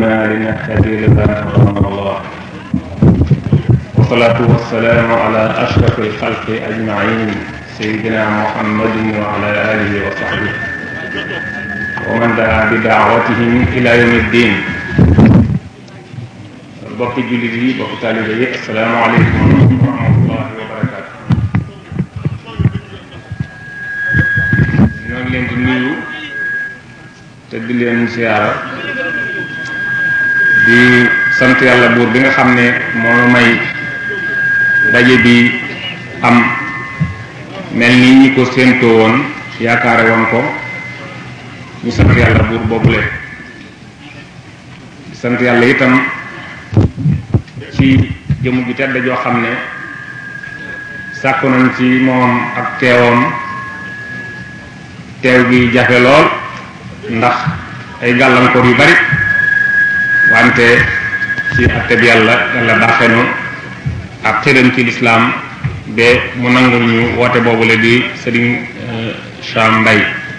كنا لنهتدي لولا أن هدانا الله والصلاة والسلام على أشرف الخلق أجمعين سيدنا محمد وعلى آله وصحبه ومن دعا بدعوتهم إلى يوم الدين bokki jullit yi bokki taalibe yi asalaamaaleykum wa rahmatullahi wa barakaatu ñoo ngi leen di nuyu te di leen siyaara di sant yàlla buur bi nga xam ne moo may daje bi am mel ni ñi ko séentoo woon yaakaare woon ko ñu sant yàlla buur boobule di sant yàlla itam ci jëmm ju tedd joo xam ne sàkku nañ ci moom ak teewam teew gi jafe lool ndax ay gàllankoor yu bari wante ci atteb yàlla yàlla baaxenu ak xëram ci lislaam ba mu nangul ñu woote boobule di sëriñ Cham Mbay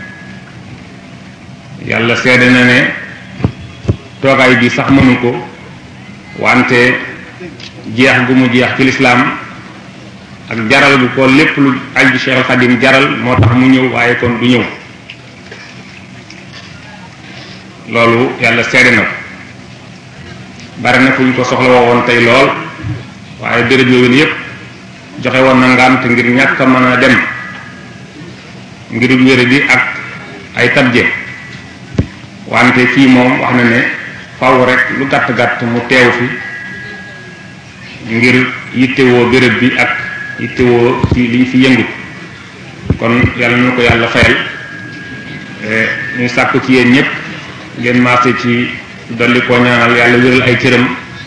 yàlla seede na ne toogaay bi sax mënu ko wante jeex gu mu jeex ci lislaam ak jaral gu ko lépp lu aju Cheikh Xadim jaral moo tax mu ñëw waaye kon du ñëw loolu yàlla seede na ko bari na fu ñu ko soxla woon tey lool waaye béréb yooyu yépp joxe woon na ngant ngir ñàkk a mën a dem ngir wére bi ak ay tabje wante fii moom wax na ne faw rek lu gàtt gàtt mu teew fi ngir yittewoo béréb bi ak yittewoo ci liñ fi yëngu kon yàlla na ko yàlla fayal ñu sàkku ci yéen ñëpp ngeen maase ci dolli koo ñaanal yàlla wéral ay cëram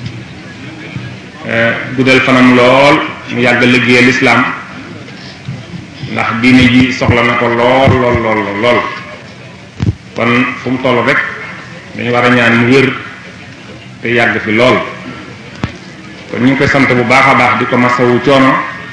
guddal fanam lool mu yàgg liggéeyal lislaam ndax diine ji soxla na ko lool lool lool lool kon fu mu toll rek dañu war a ñaan mu wér te yàgg fi lool kon ñu ngi koy sant bu baax a baax di ko masawu coono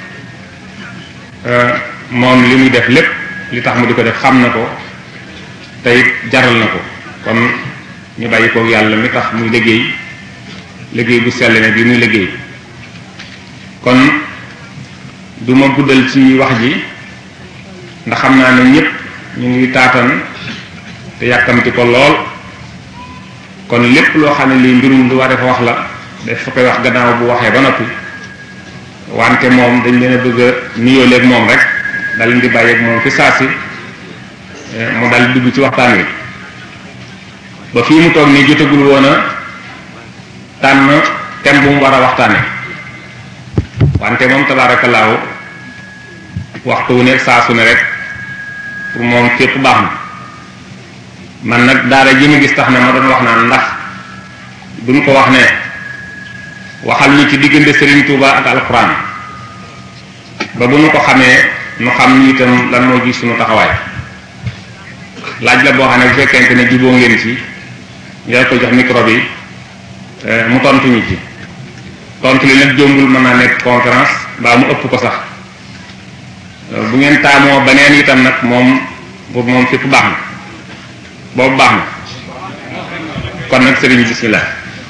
moom li muy def lépp li tax mu di ko def xam na ko te it jaral na ko kon ñu bàyyi koog yàlla mi tax muy liggéey liggéey bu sell ne bi muy liggéey kon du ma guddal ci wax ji ndax xam naa ne ñëpp ñu ngi taatan te yàkkamti ko lool kon lépp loo xam ne lii mbirum lu war a wax la daf fa koy wax gannaaw bu waxee ba noppi wante moom dañ leen a bëgg a nuyoo léeg moom rek dal di bàyyeeg moom fi saa si mu dal dugg ci waxtaan wi ba fii mu toog nii jotagul woon a tànn thème bu mu war a waxtaane wante moom tabaarakallaahu waxtu wu ne saa su ne rek pour moom fépp baax na man nag daara ji ma gis tax na ma doon wax naan ndax duñ ko wax ne waxal ñu ci diggante Serigne Touba ak alxuraan ba bu nu ko xamee nu xam ñu itam lan moo gis suñu taxawaay laaj la boo xam ne bu fekkente ne juboo ngeen ci yaa ko jox micro bi mu tontu ñu ci tontu li nag jombul mën naa nekk conférence mbaa mu ëpp ko sax bu ngeen taamoo beneen itam nag moom boobu moom fépp baax na boobu baax na kon nag sëriñ bismillah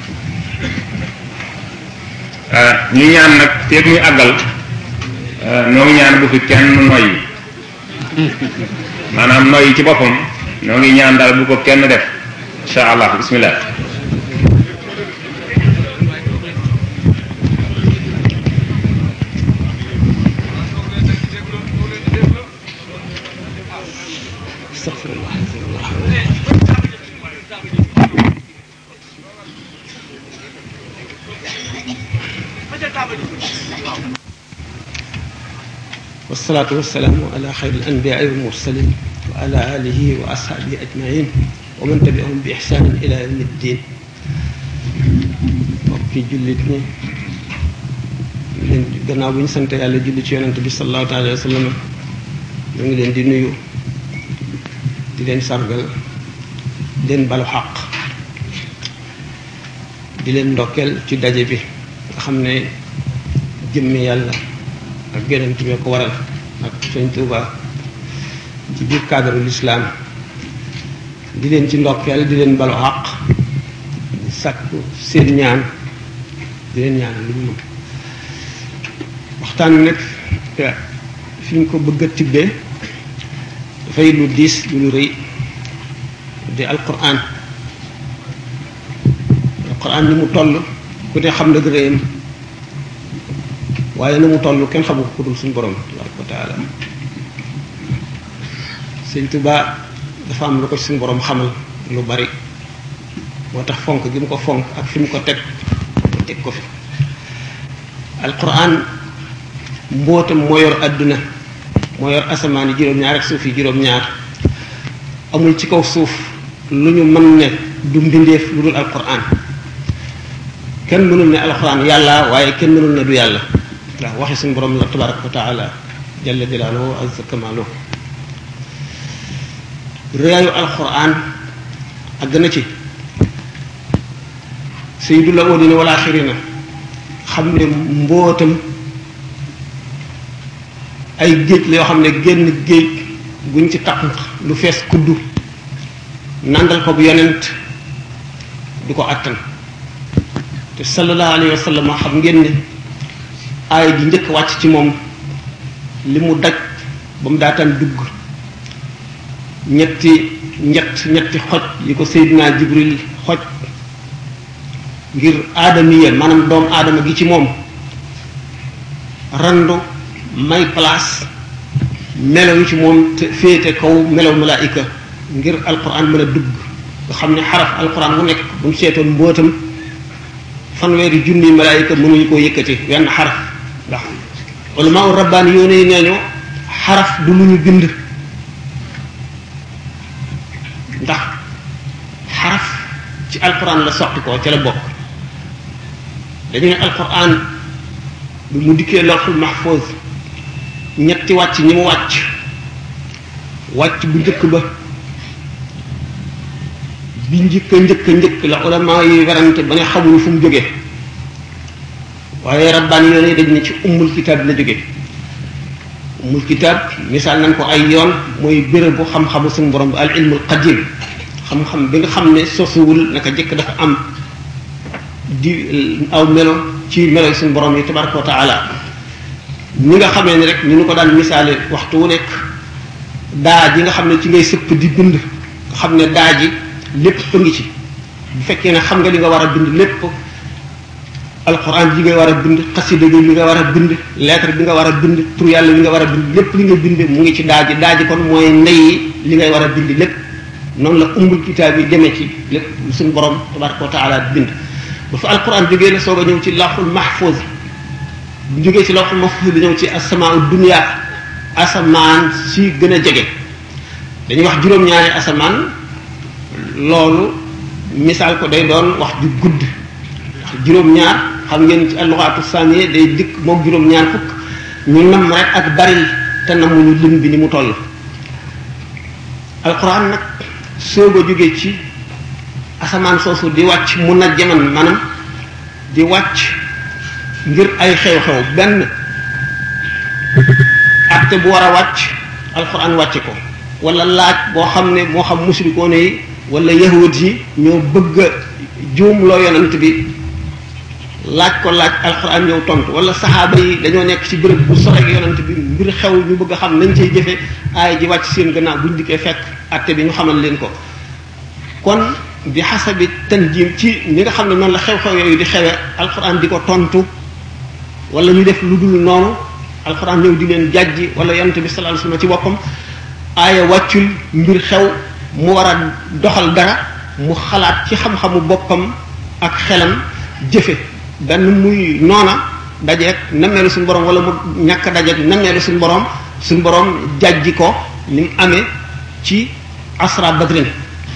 ñu ñaan nag feeg muy àggal noo ngi ñaan bu fi kenn noyyi maanaam noyyi ci boppam noo ngi ñaan daal bu ko kenn def insha allah bismillah wasalaatu wasalaamu ala xayri al anbiyaai wal mursalin wa ala alihi wa ashaabihi ajmain wa man tabiahum bi ixsaanin ila yawmi ddin mbokki jullit ñi leen gannaaw bu ñu sant yàlla julli ci yonente bi salallahu taala alayhi wa sallam ñoo ngi leen di nuyu di leen sargal di leen balu xaq di leen ndokkeel ci daje bi nga xam ne jëmme yàlla ak yonent bi ko waral ak sëñ Tuuba ci biir cadre l'islam di leen ci ndokkeel di leen balu àq sàkku seen ñaan di leen ñaan lu ñu mën waxtaan wi nag fi ñu ko bëgg a tibbee dafay lu diis lu lu rëy di alquran alquran ni mu toll ku ne xam na gërëyam waaye na mu toll kenn xamu ko ku dul suñu borom tabaraka wa taala sëñ Tuba dafa am lu ko suñu borom xamal lu bari moo tax fonk gi mu ko fonk ak fi mu ko teg mu teg ko fi alquran mbootam moo yor àdduna moo yor asamaan yi juróom-ñaar ak suuf yi juróom-ñaar amul ci kaw suuf lu ñu mën ne du mbindeef lu dul alquran kenn mënul ne alquran yàlla waaye kenn mënul ne du yàlla waaw waxi suñu borom la tabaraka wa taala jalla jalaaluhu azza kamaaluhu réyaayu alquran àgg na ci sayyidul awwalina wal axirina xam ne mbootam ay géej la yoo xam ne génn géej guñ ci taq lu fees kuddu nandal ko bu yonent du ko attan te sallallahu alayhi wa sallam xam ngeen ne aaya ji njëkk wàcc ci moom li mu daj ba mu daataan dugg ñetti ñett ñetti xoj yi ko Seydina Jibril xoj ngir aadamiya maanaam doomu aadama gi ci moom randu may place melaw yi ci moom te féete kaw melaw malaayika ngir alquran mën a dugg nga xam ne xaraf alquran bu nekk bu ñu seetoon mbootam fanweeri junni malaayika mënuñu koo yëkkati wenn xaraf ndax ulama u rabbaani yoone yi nee ñu xaraf du lu ñu bind ndax xaraf ci alquran la soqi ko ca la bokk dañu ne alquran bi mu dikkee lawxul mahfuz ñetti wàcc ñi mu wàcc wàcc bu njëkk ba bi njëkk njëkk njëkk la ulama yi werante ba ne xamuñu fu mu jógee waaye rabbaan yoon yi dañ ne ci ummul kitaab la jóge ummul kitaab misaal nañ ko ay yoon mooy béréb bu xam-xamu suñu borom bi al ilmul qadim xam-xam bi nga xam ne sosuwul naka jëkk dafa am di aw melo ci melo yi suñu borom yi tabaraka wa taala ñi nga xamee ne rek ñu nu ko daan misaale waxtu wu nekk daa ji nga xam ne ci ngay sëpp di bind nga xam ne daa ji lépp a ngi ci bu fekkee ne xam nga li nga war a bind lépp alquran ji nga war a bind xasida gi li nga war a bind lettre bi nga war a bind tur yàlla li nga war a bind lépp li nga bind mu ngi ci daa ji daa ji kon mooy ndey li ngay war a bind lépp noonu la umbul kitaab yi demee ci lépp suñu borom tabaraka wa taala bind ba fa alquran jógee la soog a ñëw ci lawxul mahfuz bu jógee ci lawxul mahfuz bi ñëw ci asamaa dunya asamaan si gën a jege dañuy wax juróom-ñaari asamaan loolu misaal ko day doon wax ju gudd wax juróom-ñaar xam ngeen ci alluxaatu saniye day dikk moom juróom-ñaar fukk ñu nam rek ak baril te namuñu lim bi ni mu toll alquran nag soog a jóge ci asamaan soosu di wàcc mun na jaman maanaam di wàcc ngir ay xew-xew benn acte bu war a wàcc alquran wàcce ko wala laaj boo xam ne moo xam musrikoone yi wala yahud yi ñoo bëgg a juumloo yonent bi laaj ko laaj alquran ñëw tontu wala saxaaba yi dañoo nekk ci bërëb bu sore ak yonent bi mbir xew ñu bëgg a xam nañ cay jëfe aay ji wàcc seen gannaaw buñ dikkee fekk acte bi ñu xamal leen ko kon bi xasabi tanjim ci ni nga xam ne noonu la xew-xew yooyu di xewe alquran di ko tontu wala ñu def lu dul noonu alquran ñëw di leen jàjji wala yonent bi sallallahu alayhi wasallam ci boppam aaya wàccul mbir xew mu war a doxal dara mu xalaat ci xam-xamu boppam ak xelam jëfe benn muy noona dajeeg nammeelu suñu borom wala mu ñàkk dajeeg nammeelu suñu borom suñu borom jàjji ko ni mu amee ci asra badrin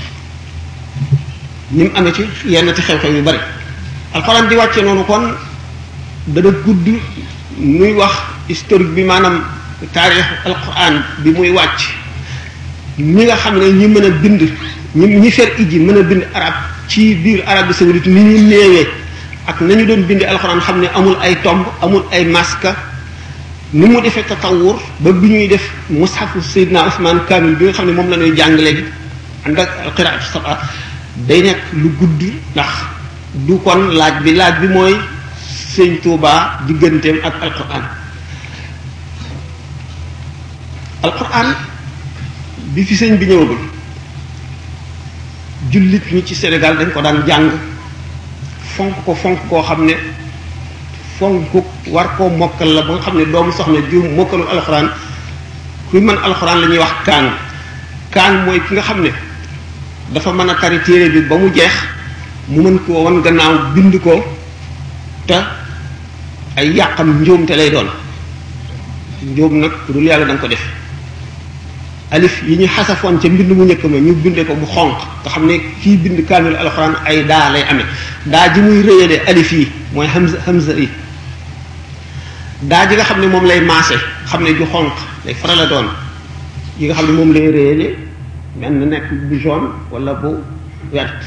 ni mu amee ci yenn ci xew-xew yu bari alxuraan di wàcce noonu kon dana gudd muy wax historique bi maanaam taarix alquran bi muy wàcc ñi nga xam ne ñi mën a bind ñi ñi fer iji mën a bind arab ci biir Arabie saoudite ni ñu néewee ak nañu doon bindi alxuraan xam ne amul ay tomb amul ay maska ni mu defee tatawur ba bi ñuy def mushafu Seydina Ousmane Kamil bi nga xam ne moom la ñuy jàng léegi ànd ak alqiraatu saba day nekk lu gudd ndax du kon laaj bi laaj bi mooy sëñ Tuubaa digganteem ak alquran alquran bi fi sëñ bi ñëwagul jullit ñi ci Sénégal dañ ko daan jàng fonk ko fonk koo xam ne fonk war koo mokkal la ba nga xam ne doomu soxna ju mokkalul alxuraan kuy mën alxuraan la ñuy wax kaan kaan mooy ki nga xam ne dafa mën a tari téere bi ba mu jeex mu mën koo wan gannaaw bind ko te ay yàqam njuumte lay doon njuum nag ku dul yàlla da nga ko def alif yi ñu xasafoon ca mbind mu njëkk ma ñu binde ko bu xonq nga xam ne kii bind kaamil alxuraan ay daa lay amee daa ji muy rëyale alif yi mooy hamza hamza yi daa ji nga xam ne moom lay maase xam ne ju xonq lay faral a doon yi nga xam ne moom lay rëyale mel na nekk bu jaune wala bu vert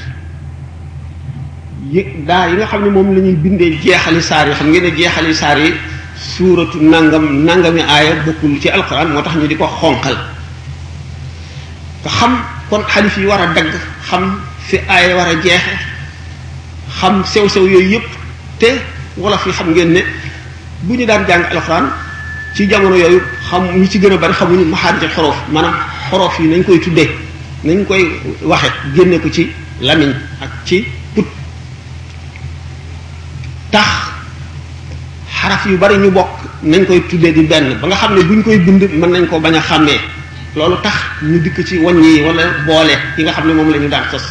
yi daa yi nga xam ne moom la ñuy bindee jeexali saar yi xam ngeen ne jeexali saar yi suuratu nangam nangami aaya bokkul ci alxuraan moo tax ñu di ko xonqal nga xam kon xalif yi war a dagg xam fi aaya war a jeexe xam sew-sew yooyu yëpp te wolof yi xam ngeen ne bu ñu daan jàng alxuraan ci jamono yooyu xam ñi ci gën a bari xamuñu maxaarij xorof maanaam xorof yi nañ koy tuddee nañ koy waxe génne ko ci lamiñ ak ci put tax xaraf yu bari ñu bokk nañ koy tuddee di benn ba nga xam ne bu ñu koy bind mën nañ ko bañ a xàmmee loolu tax ñu dikk ci wàññi yi wala boole yi nga xam ne moom la ñu daan sos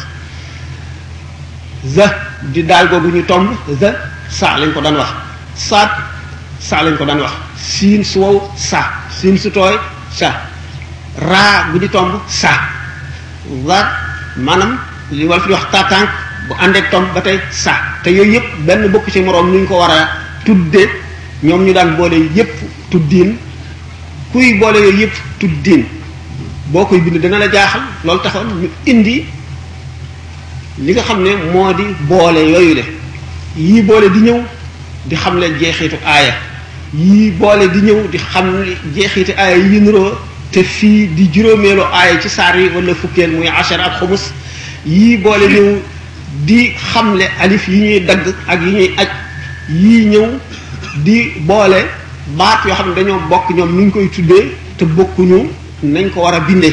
za di daal googu ñu tomb za sa lañ ko daan wax saat sa lañ ko daan wax siin su wow sa siin su tooy sa raa bu di tomb sa zaat maanaam li wala fi di wax tàtànk bu àndeek tomb ba tey sa te yooyu yëpp benn bokk ci moroom nu ñu ko war a tudde ñoom ñu daan boole yëpp tuddiin kuy boole yooyu yëpp tuddiin boo koy bind dana la jaaxal loolu taxoon ñu indi li nga xam ne moo di boole yooyu le yii boole di ñëw di xam le jeexitu aaya yii boole di ñëw di xam jeexitu aaya yi nuroo te fii di juróomeelu aaya ci saar yi wala fukkeel muy ashar ak xumus yii boole ñëw di xamle alif yi ñuy dagg ak yi ñuy aj yii ñëw di boole baat yoo xam ne dañoo bokk ñoom nuñ koy tuddee te bokkuñu nañ ko war a bindee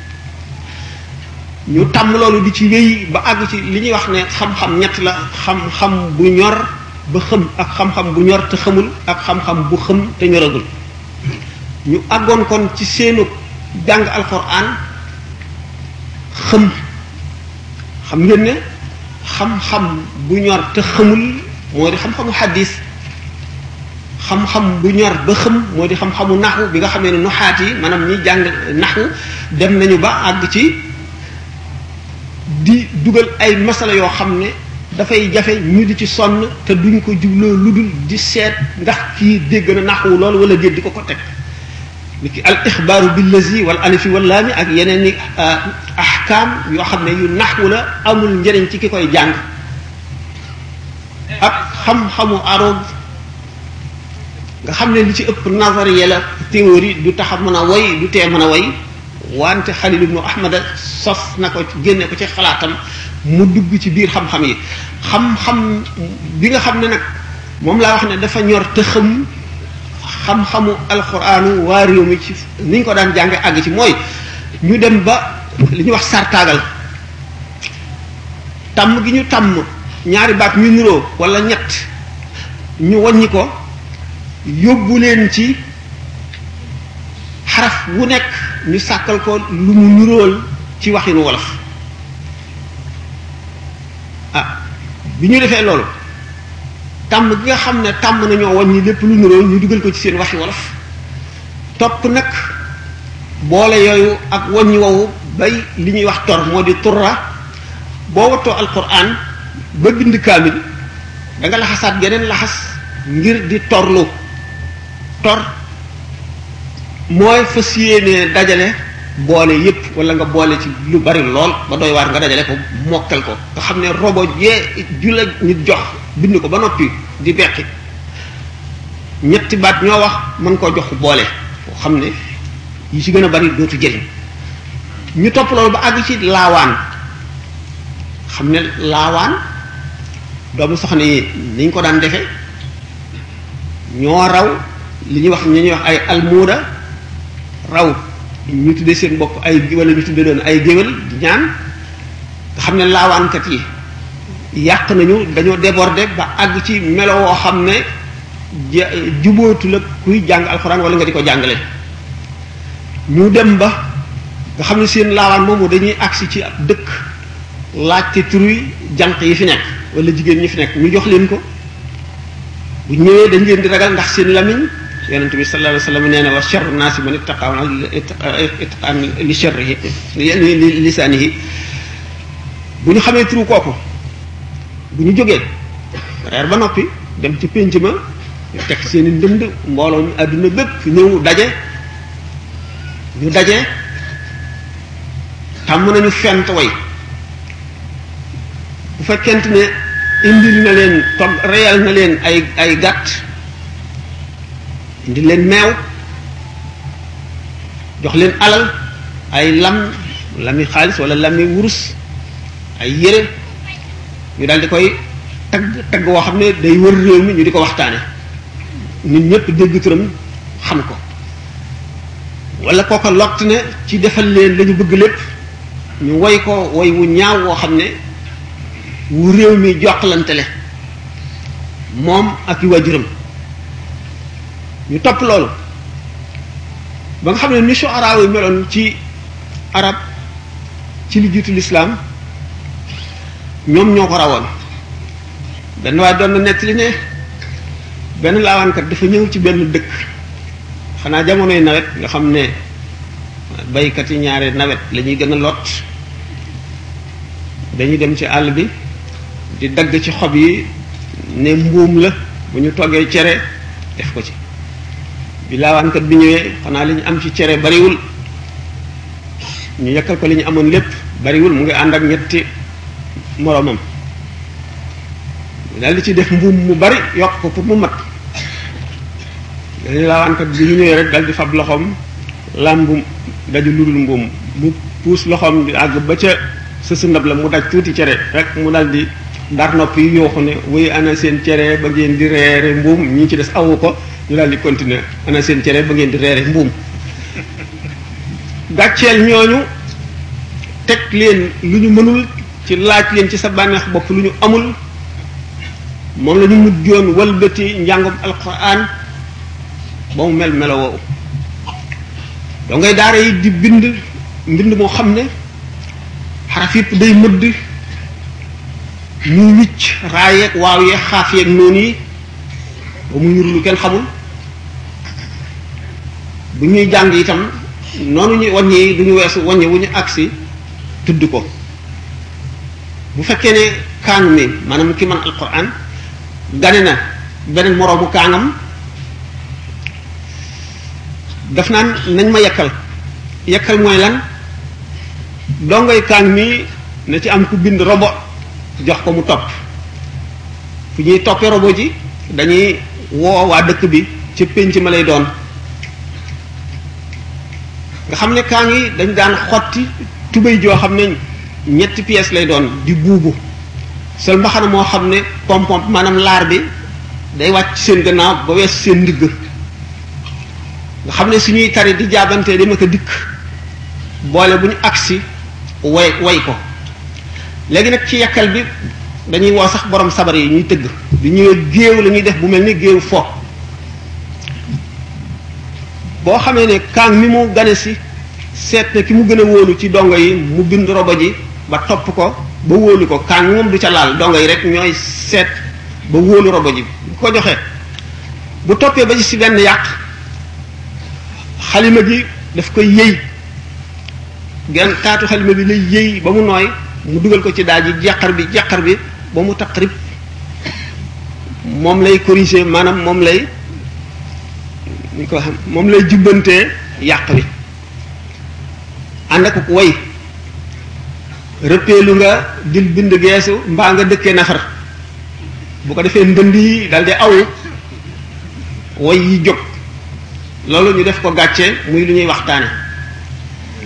ñu tàmm loolu di ci wéy ba àgg ci li ñuy wax ne xam-xam ñett la xam-xam bu ñor ba xëm ak xam-xam bu ñor te xamul ak xam-xam bu xëm te ñoragul ñu àggoon kon ci seenu jàng alxuraan xëm xam ngeen ne xam-xam bu ñor te xamul moo di xam-xamu xaddis xam-xam bu ñor ba xëm moo di xam-xamu naxu bi nga xamee ne nuxaat yi maanaam ñi jàng naxu dem nañu ba àgg ci di dugal ay masala yoo xam ne dafay jafe ñu di ci sonn te duñ ko jubloo lu dul di seet ndax kii dégg na naxu loolu wala déet di ko ko teg ni ki al ixbaaru billazi wal alifi wal laami ak yeneen i ahkaam yoo xam ne yu naxu la amul njëriñ ci ki koy jàng ak xam-xamu aroog nga xam ne li ci ëpp nazariya la théorie du tax a mën a woy du tee mën a woy wante Xalil ibnu Ahmada sos na ko génne ko ci xalaatam mu dugg ci biir xam-xam yi xam-xam bi nga xam ne nag moom laa wax ne dafa ñor te xam xam-xamu alxuraanu waa réew mi ci ni ñu ko daan jànge àgg ci mooy ñu dem ba li ñuy wax sartaagal tàmm gi ñu tàmm ñaari baat ñu niroo wala ñett ñu wàññi ko yóbbu leen ci xaraf wu nekk ñu sàkkal ko lu mu nirool ci waxinu wolof ah bi ñu defee loolu tàmm gi nga xam ne tàmm nañoo wàññi lépp lu nirool ñu dugal ko ci seen waxi wolof topp nag boole yooyu ak wàññi wowu bay li ñuy wax tor moo di turra boo wattoo alquran ba bind kaamil da nga laxasaat geneen laxas ngir di torlu tor mooy fas yéene dajale boole yépp wala nga boole ci lu bari lool ba doy waar nga dajale ko mokkal ko nga xam ne robo jee ju la nit jox bind ko ba noppi di beqi ñetti baat ñoo wax mën koo jox boole boo xam ne yi ci gën a bari dootu jëriñ ñu topp loolu ba àgg ci laawaan xam ne laawaan doomu soxna yi niñ ko daan defe ñoo raw li ñuy wax ñi ñuy wax ay almuuda raw ñu tuddee seen bopp ay wala ñu tuddee doon ay géwél di ñaan nga xam ne laawaankat yi yàq nañu dañoo déborder ba àgg ci melo woo xam ne jubootu la kuy jàng alxuraan wala nga di ko jàngale ñu dem ba nga xam ne seen laawaan moomu dañuy agsi ci ab dëkk laajte turi jànq yi fi nekk wala jigéen ñi fi nekk ñu jox leen ko bu ñëwee dañ leen di ragal ndax seen lamiñ yonente bi sallallahu alayhi wasallam nee na wa sharru naasi man ittaqa ittaqaan li sharrihi li lisaanihi bu ñu xamee turu kooku bu ñu jógee reer ba noppi dem ci pénc ma teg seen i ndënd mbooloo mi àdduna bépp ñëw daje ñu daje tàmm nañu fent way bu fekkent ne indil na leen togg reyal na leen ay ay gàtt indil leen meew jox leen alal ay lam lami xaalis wala lami wurus ay yére ñu daal di koy tagg tagg woo xam ne day wër réew mi ñu di ko waxtaane nit ñëpp dégg turam xam ko wala kooko lott ne ci defal leen lañu bëgg lépp ñu woy ko woy wu ñaaw woo xam ne wu réew mi jokkalantele moom ak i waajuram ñu topp loolu ba nga xam ne ni shu'ara yi meloon ci arab ci li jiitu lislaam ñoom ñoo ko rawoon benn waaye doon na nettali ne benn laawaankat dafa ñëw ci benn dëkk xanaa jamonoy nawet nga xam ne baykat yi ñaare nawet la ñuy gën a lot dañuy dem ci àll bi di dagg ci xob yi ne mbuum la bu ñu toggee cere def ko ci bi laawaankat bi ñëwee xanaa li ñu am ci cere bariwul ñu yekkal ko li ñu amoon lépp bariwul mu ngi ànd ak ñetti moroomam daal di ci def mbuum mu bari yokk ko pour mu mat dañu laawaankat bi ñu ñëwee rek dal di fab loxoom làmbu daju ludul mbuum mu puus loxoom di àgg ba ca sësu ndab la mu daj tuuti cere rek mu dal di dar nopp yi yooxu ne wuy ana seen cere ba ngeen di reere mbuum ñi ci des awu ko ñu daal di continuer ana seen cere ba ngeen di reere mbuum gàcceel ñooñu teg leen lu ñu mënul ci laaj leen ci sa bànneex bopp lu ñu amul moom la ñu mujjoon walbati njàngum alquran ba mu mel melo woowu doo ngay daara yi di bind mbind moo xam ne xaraf yëpp day mëdd muy wicc raayeeg waaw yeeg xaaf yeeg noonu yi ba mu ñur lu kenn xamul bu ñuy jàng itam noonu ñuy wàññi du ñu weesu wàññi wu ñu agsi tudd ko bu fekkee ne kaanu mi maanaam ki man alquran gane na beneen moroomu kaangam daf naan nañ ma yekkal yekkal mooy lan dongay kaang mi na ci am ku bind robo jox ko mu topp fu ñuy toppee robo ji dañuy woo waa dëkk bi ci pénc ma lay doon nga xam ne kaang yi dañ daan xotti tubéy joo xam ne ñetti pièces lay doon di buubu sol mbaxana moo xam ne pompom maanaam laar bi day wàcc seen gannaaw ba wees seen ndigg nga xam ne suñuy tari di jaabante dama ko dikk boole bu ñu agsi way way ko léegi nag ci yakkal bi dañuy woo sax borom sabar yi ñuy tëgg du ñëwee géew la ñuy def bu mel ni géew fo boo xamee ne kaang mi mu gane si seet ne ki mu gën a wóolu ci dongo yi mu bind robo ji ba topp ko ba wóolu ko kaang moom du ca laal dongo yi rek ñooy seet ba wóolu robo ji bu ko joxee bu toppee ba ci si benn yàq xalima gi daf koy yëy genn taatu xalima bi lay yëy ba mu nooy mu dugal ko ci daal ji jeqar bi jeqar bi ba mu taqrib moom lay corriger maanaam moom lay ñu ko xam moom lay jubbantee yàq wi ànd ak way rëppeelu nga dil bind geesu mbaa nga dëkkee nafar bu ko defee ndënd yi dal di aw way yi jóg loolu ñu def ko gàcce muy lu ñuy waxtaane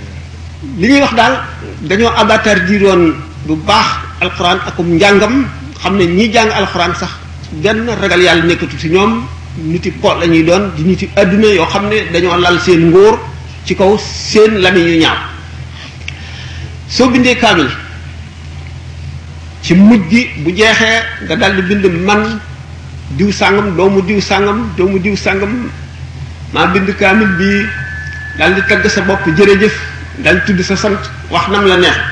li ñuy wax daal dañoo abatar di doon bu baax alquran akum njàngam xam ne ñi jàng alxuraan sax benn ragal yàlla nekkatu ci ñoom niti po la ñuy doon di niti adduna yoo xam ne dañoo lal seen ngóor ci kaw seen lami yu ñaaw soo bindee kaamil ci mujj gi bu jeexee nga daldi bind man diw sàngam doomu diw sàngam doomu diw sàngam maa bind kaamil bi daldi tagg sa bopp jërëjëf daldi tudd sa sant wax nam la neex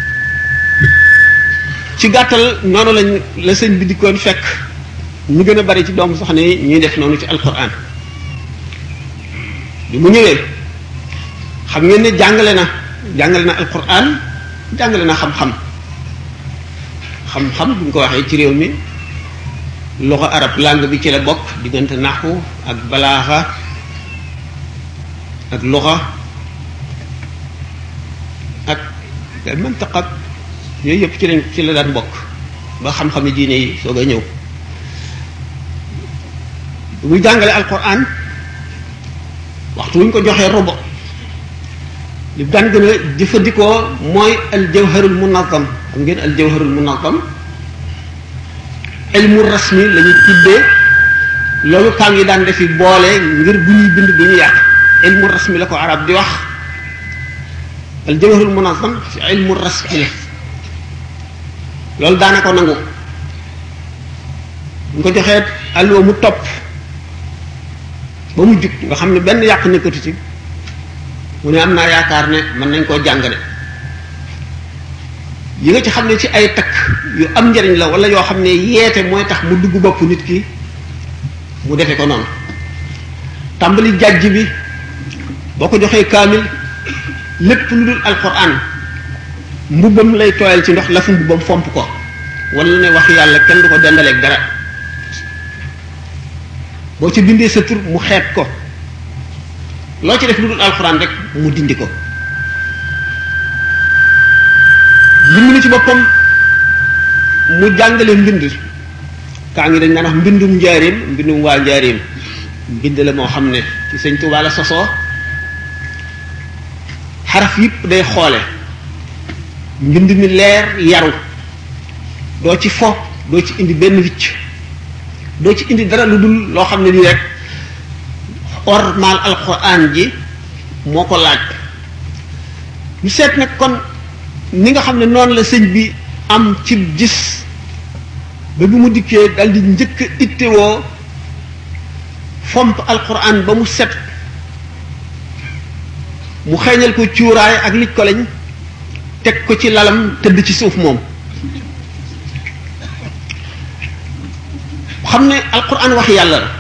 ci gàttal noonu lañ la sëñ bi dikkoon fekk ñu gën a bari ci doomu soxna yi ñuy def noonu ci alquran bi mu ñëwee xam ngeen ne jàngale na jàngale na alquran jàngale na xam-xam xam-xam bu ñu ko waxee ci réew mi loxo arab langue bi ci la bokk diggante naxu ak balaaxa ak loxo ak mantaq ak yooyu yëpp ci lañ ci la daan bokk ba xam-xami diine yi soog a ñëw muy jàngale alquran waxtu wuñ ko joxee robo li daan gën a jëfandikoo mooy aljawharul munazam xam ngeen aljawharul munazam ilmu rasmi la ñuy tuddee loolu kaam yi daan defi boole ngir bu ñuy bind du ñu yàq ilmu rasmi la ko arab di wax aljawharul munazam ci ilmu rasmi la loolu daana ko nangu ñu ko joxee alluwa mu topp ba mu jug nga xam ne benn yàq nekkatu ci mu ne am naa yaakaar ne mën nañ koo jàng de yi nga ci xam ne ci ay takk yu am njariñ la wala yoo xam ne yeete mooy tax mu dugg bopp nit ki mu defe ko noonu tàmbali jàjj bi boo ko joxee kaamil lépp lu dul alquran mbubbam lay tooyal ci ndox lafu mbubbam fomp ko wala ne wax yàlla kenn du ko dendaleeg dara boo ci bindee sa tur mu xeet ko loo ci def lu dul alxuraan rek mu dindi ko mbind mi ci boppam mu jàngale mbind kaa ngi dañ naan wax mbindum njaareem mbindum waa njaareem mbind la moo xam ne ci sëñ Tuubaa la sosoo xaraf yëpp day xoole mbind mi leer yaru doo ci fo doo ci indi benn wicc doo ci indi dara lu dul loo xam ne nii rek ormal alquran ji moo ko laaj ñu seet nag kon ni nga xam ne noonu la sëñ bi am ci gis ba bi mu dikkee dal di njëkk a ittewoo fomp alquran ba mu set mu xeeñal ko cuuraay ak lij ko lañ teg ko ci lalam tëdd ci suuf moom xam ne alquran wax yàlla la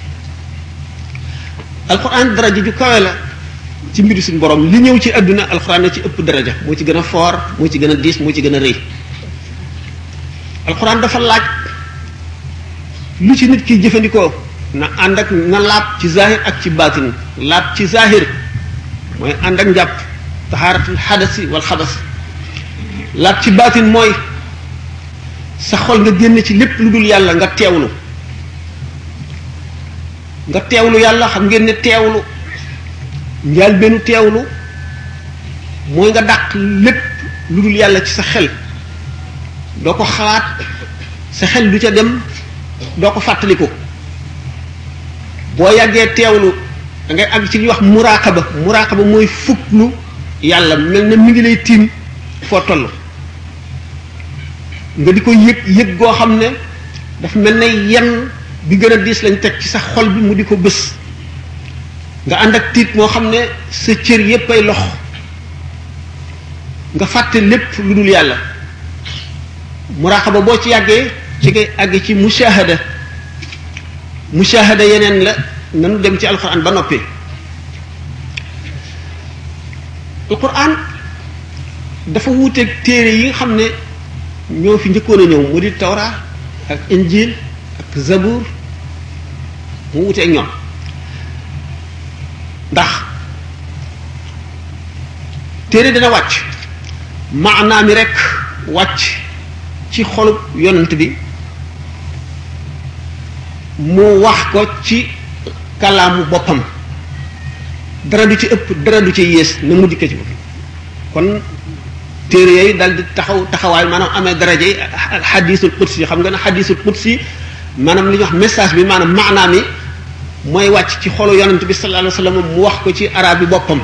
alquran daraja ju kawe la ci mbiru suñu borom li ñëw ci àdduna alquran na ci ëpp daraja moo ci gën a foor moo ci gën a diis moo ci gën a rëy alquran dafa laaj lu ci nit ki jëfandikoo na ànd ak na laab ci zahir ak ci baatin laab ci zahir mooy ànd ak njàpp taxaaratul xadasi wal xabas laab ci baatin mooy sa xol nga génn ci lépp lu dul yàlla nga teewlu nga teewlu yàlla xam ngeen ne teewlu njaal bennu teewlu mooy nga dàq lépp lu dul yàlla ci sa xel doo ko xalaat sa xel du ca dem doo ko fàttaliku boo yàggee teewlu da ngay àgg ci li ñuy wax muraqaba muraqaba mooy fuklu yàlla mel na mi ngi lay tiim foo toll nga di ko yëg yëg goo xam ne dafa mel ne yenn bi gën a diis lañ teg ci sa xol bi mu di ko bës nga ànd ak tiit moo xam ne sa cër yépp ay lox nga fàtte lépp lu dul yàlla muraqaba boo ci yàggee ci ngay àgg ci mushahada mushahada yeneen la nanu dem ci alquran ba noppi alquran dafa wuuteeg téere yi nga xam ne ñoo fi njëkkoon a ñëw mu di tawra ak injil ak zabur mu wuuteeg ñoom ndax téere dana wàcc maanaa mi rek wàcc ci xolub yonent bi mu wax ko ci kalaamu boppam dara du ci ëpp dara du ci yées na mu dikkee ci boppam kon téere yooyu dal di taxaw taxawaay maanaam amee daraja yi xadisul qudsi xam nga ne xadisul qudsi maanaam li ñuy wax message bi maanaam maanaam mi mooy wàcc ci xolu yonent bi sallallahu alayhi wasallam mu wax ko ci arab bi boppam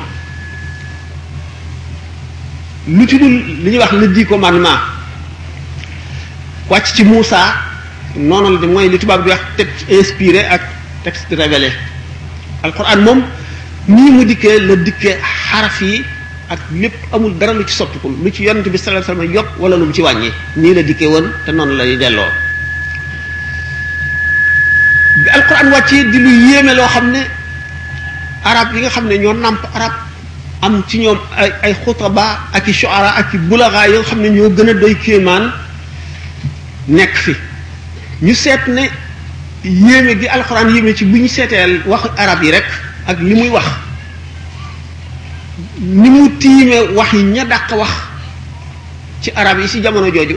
lu ci dul li ñuy wax le dix commandement wàcc ci Moussa noonu la di mooy li tubaab di wax texte inspiré ak texte révélé alquran moom nii mu dikkee la dikkee xaraf yi ak lépp amul dara lu ci soppiku lu ci yonent bi sallallahu alayhi wasallam yokk wala lu mu ci wàññi nii la dikkee woon te noonu lay delloo bi alquran wàccee di lu yéeme loo xam ne arab yi nga xam ne ñoo nàmp arab am ci ñoom ay ay xutaba ak i shuara ak i bulaga yoo xam ne ñoo gën a doy kéemaan nekk fi ñu seet ne yéeme gi alxuraan yéeme ci bu ñu seeteel wax arab yi rek ak li muy wax ni mu tiime wax yi ña dàq wax ci arab yi ci jamono jooju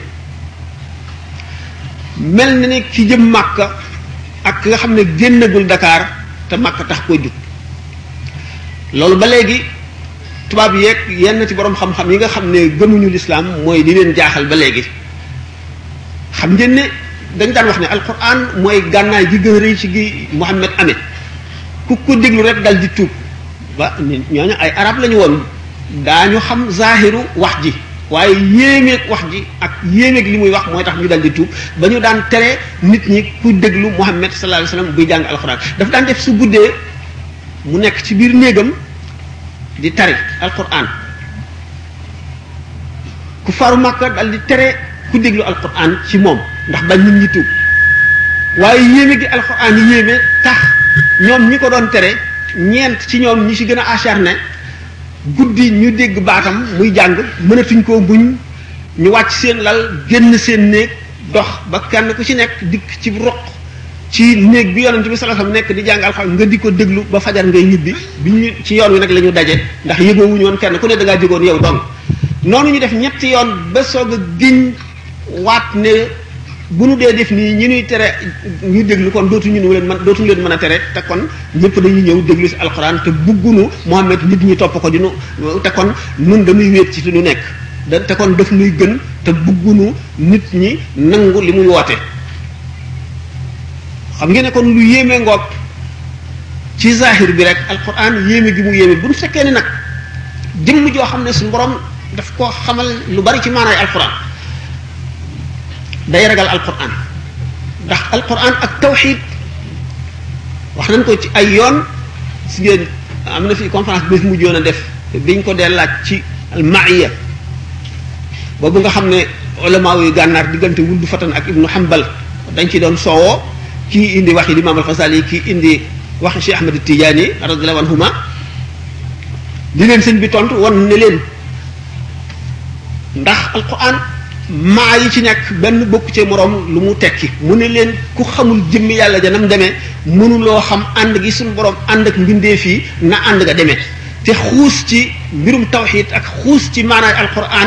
mel na ne ki jëm màkka ak ki nga xam ne génnagul Dakar te màkka tax koo jug loolu ba léegi tubaab yeeg yenn ci borom xam-xam yi nga xam ne gëmuñu lislaam mooy di leen jaaxal ba léegi xam ngeen ne dañ daan wax ne alquran mooy gànnaay gi gën a rëy ci gi Muhammad amee ku ko déglu rek dal di tuub ba ñooñu ay arab lañu woon daañu xam zahiru wax ji waaye yéemeeg wax ji ak yéemeeg li muy wax mooy tax ñu dal di tuub ba ñu daan tere nit ñi ku déglu Muhammad sallallahu alayhi wasallam buy jàng alquran daf daan def su guddee mu nekk ci biir néegam di tari alquran ku faru Makka dal di tere ku déglu alquran ci moom ndax bañ nit ñi tuub waaye yéeme gi alquran yi yéeme tax ñoom ñi ko doon tere ñeent ci ñoom ñi ci gën a acharné guddi ñu dégg baatam muy jàng mënatuñ koo buñ ñu wàcc seen lal génn seen néeg dox ba kenn ku ci nekk dikk ci roq ci néeg bi yonent bi sallallahu alayhi wasallam nekk di jàng alxuraan nga di ko déglu ba fajar ngay ñibbi bi ñu ci yoon wi nag la ñu daje ndax yëgoo wuñu woon kenn ku ne da ngaa jógoon yow dong noonu ñu def ñetti yoon ba soog a giñ waat ne bu nu dee def nii ñi ñuy tere ñu déglu kon dootuñu nu leen mën dootuñu leen mën a tere te kon ñëpp dañuy ñëw déglu si alxuraan te buggunu Muhammad nit ñi topp ko di nu te kon nun dañuy wéet ci lu nekk da te kon daf nuy gën te buggunu nit ñi nangu li muy woote xam ngeen ne kon lu yéeme ngoog ci zahir bi rek alquran yéeme gi mu yéeme bu ñu fekkee ne nag jëmm joo xam ne suñu borom daf koo xamal lu bari ci maanaay alquran day ragal alquran ndax alquran ak tawxid wax nañ ko ci ay yoon si ngeen am na fi conférence bi fi mujjoon a def biñ ko dee laaj ci almaiya boobu nga xam ne ulama yu gànnaar diggante wuldu fatan ak ibnu hambal dañ ci doon soowoo kii indi waxi imam al-Xasali kii indi waxi Cheikh Ahmad Tidiane radiyallahu anhuma li leen sëñ bi tontu wan ne leen ndax alquran maa yi ci nekk benn bokk ci moroom lu mu tekki mu ne leen ku xamul jëmmi yàlla janam demee mënuloo xam ànd gi suñu borom ànd ak mbindeef yi na ànd nga demee te xuus ci mbirum tawxid ak xuus ci maanaay alquran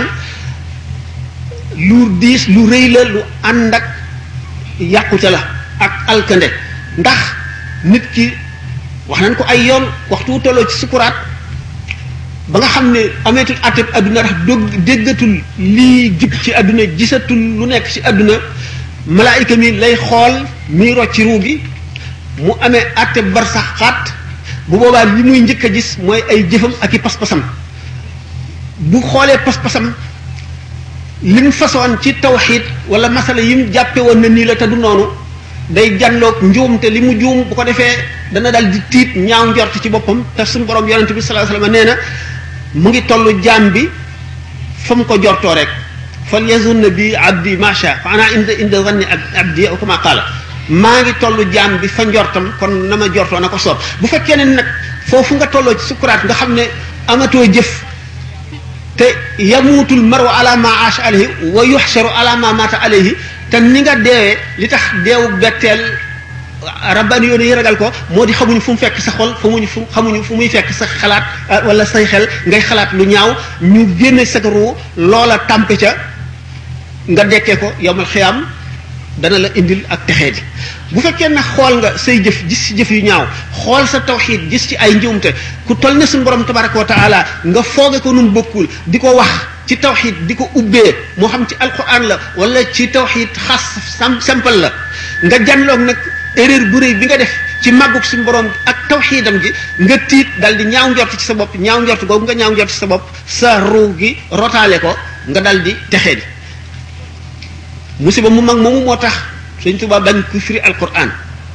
lu diis lu rëy la lu ànd ak yàqute la ak alkande ndax nit ki wax nañ ko ay yoon waxtu wu tolloo ci sukuraat ba nga xam ne ameetul atteb adduna ndax dog déggatul lii jub ci adduna gisatul lu nekk ci adduna malaayika mi lay xool muy rocci ruu gi mu amee atteb barsax xaat bu boobaa li muy njëkk a gis mooy ay jëfam ak i pas-pasam bu xoolee pas-pasam li mu façon ci tawxiid wala masala yi mu jàppe woon na nii la te du noonu day janloog njuum te li mu juum bu ko defee dana dal di tiit ñaaw njort ci boppam te suñu borom yonente bi sallallahu alayhi wasallam nee na mu ngi tollu jaam bi fa mu ko jortoo rek fal yazunna bi abdi macha fa ana inda inda zanni abdi aw kama qaala maa ngi tollu jaam bi fa njortam kon na ma jortoo na ko soob bu fekkee ne nag foofu nga tolloo ci sukuraat nga xam ne amatoo jëf te yamuutul maru ala ma aasha alayhi wa yuxsaru ala ma mata alayhi te ni nga deewee li tax deewu betteel rabbani yoon yi ragal ko moo di xamuñu fu mu fekk sa xol xamuñu fu xamuñu fu muy fekk sa xalaat wala say xel ngay xalaat lu ñaaw ñu génne sa ruu loola tàmpe ca nga dekkee ko yowmal xiyaam dana la indil ak texee di bu fekkee na xool nga say jëf gis ci jëf yu ñaaw xool sa tawxiid gis ci ay njuumte ku toll ne suñu borom tabaraka wa taala nga fooge ko nun bokkul di ko wax ci tawxid di ko ubbee moo xam ci alquran la wala ci tawxid xas sam simple la nga janloog nag erreur bu rëy bi nga def ci màggug suñu borom ak tawxidam gi nga tiit dal di ñaaw njort ci sa bopp ñaaw njort googu nga ñaaw njort ci sa bopp sa ruu gi rotaale ko nga dal di texee di musiba mu mag moomu moo tax Sëñ Tuubaa bañ ku firi alquran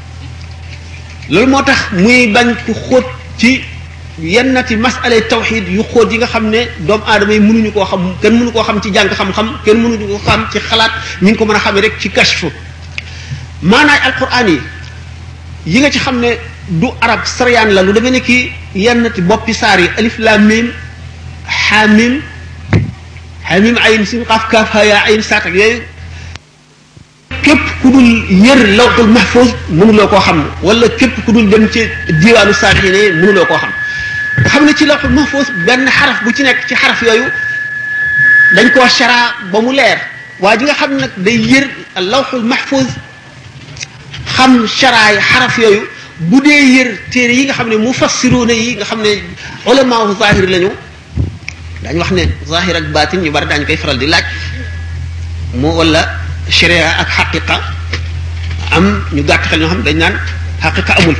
loolu moo tax muy bañ ku xóot ci yennati masale tawxid yu xóot yi nga xam ne doomu aadama yi mënuñu koo xam kenn mënu koo xam ci jàng xam-xam kenn mënuñu koo xam ci xalaat ñi ngi ko mën a xamee rek ci kashfu maanaay alquran yi yi nga ci xam ne du arab sariyaan la lu demee ne ki yennati boppi saar yi alif lam mim xaamim xaamim ayin sin xaaf kaaf haya ayin saat ak yooyu képp ku dul yër lawxul mahfuz mënuloo koo xam wala képp ku dul dem ci diwaanu saalixiin yi mënuloo koo xam nga xam ne ci lawxul mahfuz benn xaraf bu ci nekk ci xaraf yooyu dañ koo shara ba mu leer waa ji nga xam nag day yër lawxul mahfuz xam sharaay xaraf yooyu bu dee yër téere yi nga xam ne mufassiruuna yi nga xam ne ulamaawu zahir lañu dañ wax ne zahir ak baatin ñu bari daañu koy faral di laaj moo wala sharia ak xaqiqa am ñu gàtt xel ñoo xam dañ naan xaqiqa amul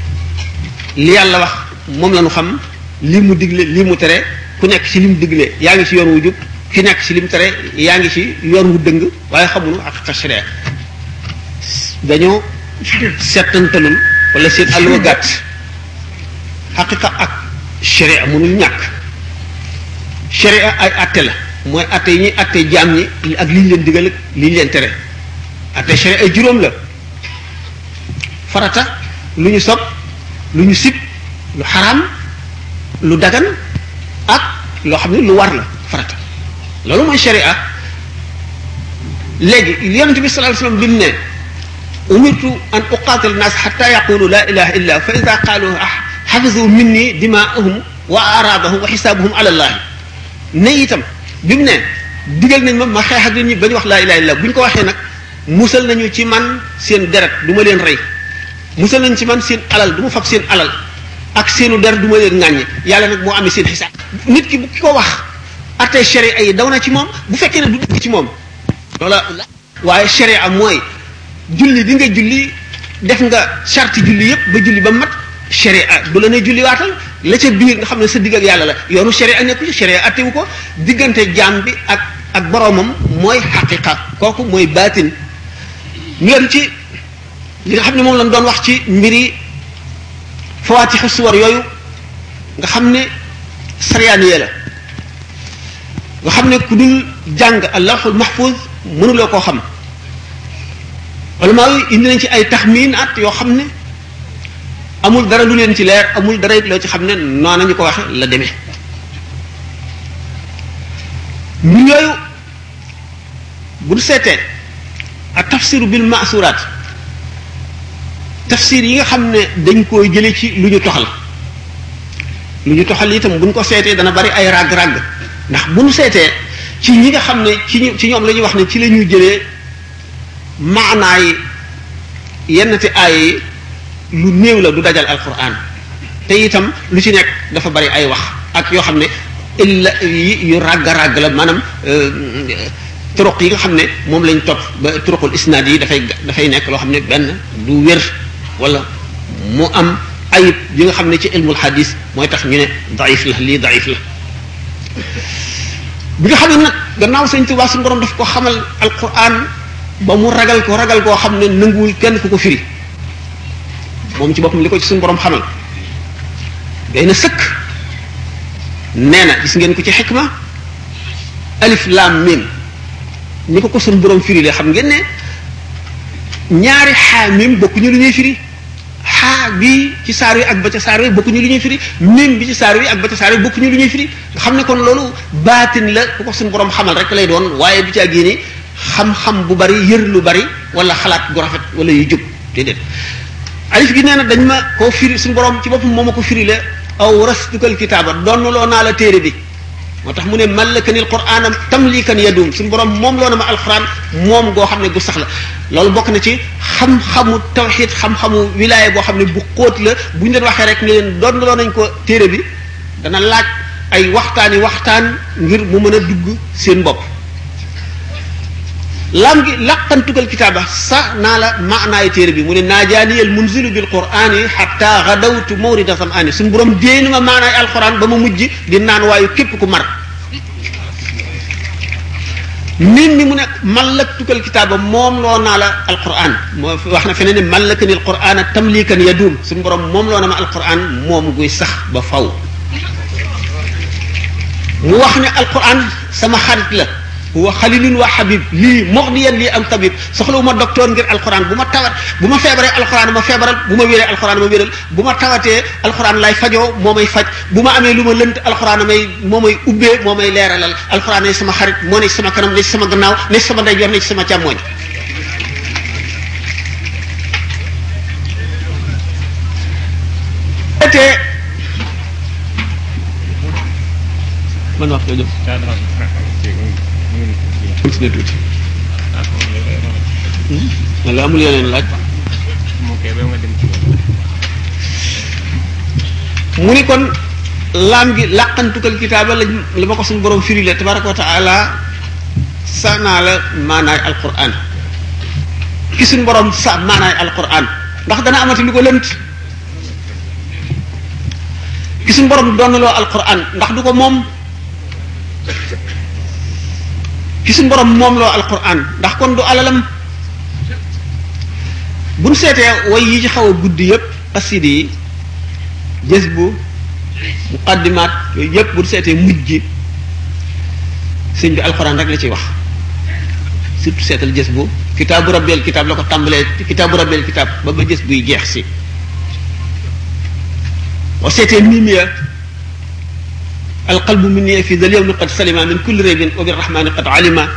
li yàlla wax moom la ñu xam lii mu digle lii mu tere ku nekk ci li mu digle yaa ngi ci yoon wu jub ki nekk ci li mu tere yaa ngi ci yoon wu dëng waaye xamuñu xaqiqa sharia dañoo settantalul wala seen àlluwa gàtt xaqiqa ak sharia mënul ñàkk sharia ay atte la mooy atte yi ñuy atte jaam ñi ak li ñu leen digal ak li ñu leen tere atte sharia ay juróom la farata lu ñu sob lu ñu sib lu xaraam lu dagan ak loo xam ne lu war la farata loolu mooy sharia léegi yonente bi sallallahu alayhi wasallam bi mu ne umirtu an uqatil nas xata yaqulu la ilaha illa fa ida qaalu xafisu minni dimaahum wa aradahum wa xisaabuhum ala allahi ne itam bi mu ne digal nañ ma ma xeex ak nit ñi ba ñu wax laa ilaha illa bu ñu ko waxee nag musal nañu ci man seen deret du ma leen rey musal nañ ci man seen alal du ma fab seen alal ak seenu der du ma leen ŋàññe yàlla nag moo amee seen xisaab nit ki bu ki ko wax arte sharia yi daw na ci moom bu fekkee ne du dëgg ci moom loola waaye sharia mooy julli bi nga julli def nga charte julli yépp ba julli ba mat sharia du la ne julli waatal la ca biir nga xam ne sa digg ak yàlla la yoonu sharia nekku ci sharia attewu ko diggante jaam bi ak ak boroomam mooy xaqiqa kooku mooy baatin ñu dem ci li nga xam ne moom lañ doon wax ci mbiri fawaatixu suwar yooyu nga xam ne sariyaaniye la nga xam ne ku dul jàng allahul mahfuz mënuloo koo xam ulama yi indi nañ ci ay taxmiin at yoo xam ne amul dara lu leen ci leer amul dara loo ci xam ne noona ñu ko waxe la demee mbir yooyu bu du seetee ak tafsiru bil maasuraat tafsir yi nga xam ne dañ koy jële ci lu ñu toxal lu ñu toxal itam buñ ko seetee dana bari ay ràgg-ràgg ndax bu ñu seetee ci ñi nga xam ne ci ñu ci ñoom la ñuy wax ne ci la ñuy jëlee maanaay yennati aay yi lu néew la du dajal alquran te itam lu ci nekk dafa bari ay wax ak yoo xam ne illa yi yu ràgg ràgg la maanaam turuq yi nga xam ne moom lañ topp ba turuqul isnaad yi dafay dafay nekk loo xam ne benn du wér wala mu am ayib yi nga xam ne ci ilmul hadis mooy tax ñu ne daif la lii daif la bi nga xam ne nag gannaaw sëñ Tuubaa suñu borom daf ko xamal alquran ba mu ragal ko ragal koo xam ne nanguwul kenn ku ko firi moom ci boppam li ko ci suñu borom xamal day na sëkk nee na gis ngeen ko ci xikma alif lam mim ni ko ko suñu borom firi le xam ngeen ne ñaari xaa mim bokkuñu lu ñuy firi xaa bi ci saar wi ak ba ca saar wi bokkuñu lu ñuy firi mim bi ci saar wi ak ba ca saar wi bokkuñu lu ñuy firi nga xam ne kon loolu baatin la ku ko suñu borom xamal rek lay doon waaye du caa génne xam-xam bu bari yër lu bari wala xalaat gu rafet wala yu jub déedéet alif gi nee na dañ ma koo firi suñu borom ci boppam moo ma ko firi la aw rastukal kitaaba doon loo naa la téere bi moo tax mu ne mallakanil qur'aana tamlikan yadum suñu borom moom loo na ma alquran moom goo xam ne gu sax la loolu bokk na ci xam-xamu tawxid xam-xamu wilaaya boo xam ne bu xóot la bu ñu leen waxee rek ne leen doon loo nañ ko téere bi dana laaj ay waxtaani waxtaan ngir mu mën a dugg seen bopp lam gi laqantugal kitaaba sa naa la maanaay téere bi mu ne naajaaniyal munzilu bil qur'ani xatta gadawtu mawrida sam'ani suñu borom déenu ma maanaay alquran ba ma mujj di naan waayu képp ku mar nit ñi mu ne mallaktukal kitaaba moom loo naa la alquran moo wax na feneen ne mallakani alquran tamlikan yadum suñu borom moom loo na ma alquran moom guy sax ba faw mu wax ne alquran sama xarit la huwa xalilun wa habib lii moxdiyan lii am tabib soxlawuma docteur ngir alquran bu ma tawat bu ma feebaree alquran ma feebaral bu ma wéree alquran ma wéral bu ma tawatee alquran lay fajoo moo may faj bu ma amee lu ma lënt alquran may moo may ubbee moo may leeralal alquran ne sama xarit moo ne sama kanam ne sama gannaaw ne sama ndeyjoor ne sama càmmooñ te man wax jooju continuer tuuti wala amul yeneen laaj mu ni kon laam gi làqantukal kitaaba la la ma ko suñu borom firi la tabaraka wa taala sanaa la maanaay alquran ki suñu borom sa maanaay alquran ndax dana amati lu ko lënt ki suñu borom donnaloo alquran ndax du ko moom ki suñu borom moom loo alquran ndax kon du alalam buñ seetee way yi ci xaw a guddi yépp asidi yi jës bu muqaddimaat yooyu yépp buñ seetee mujj gi sëñ bi alquran rek la ciy wax surtout seetal jës bu kitaabu rabbeel kitaab la ko tàmbalee kitaabu rabbeel kitaab ba ba jës buy jeex si boo seetee mimiya alqalbu minni fi dal yawmi qad salima min kulli raybin wa birrahmani qad alima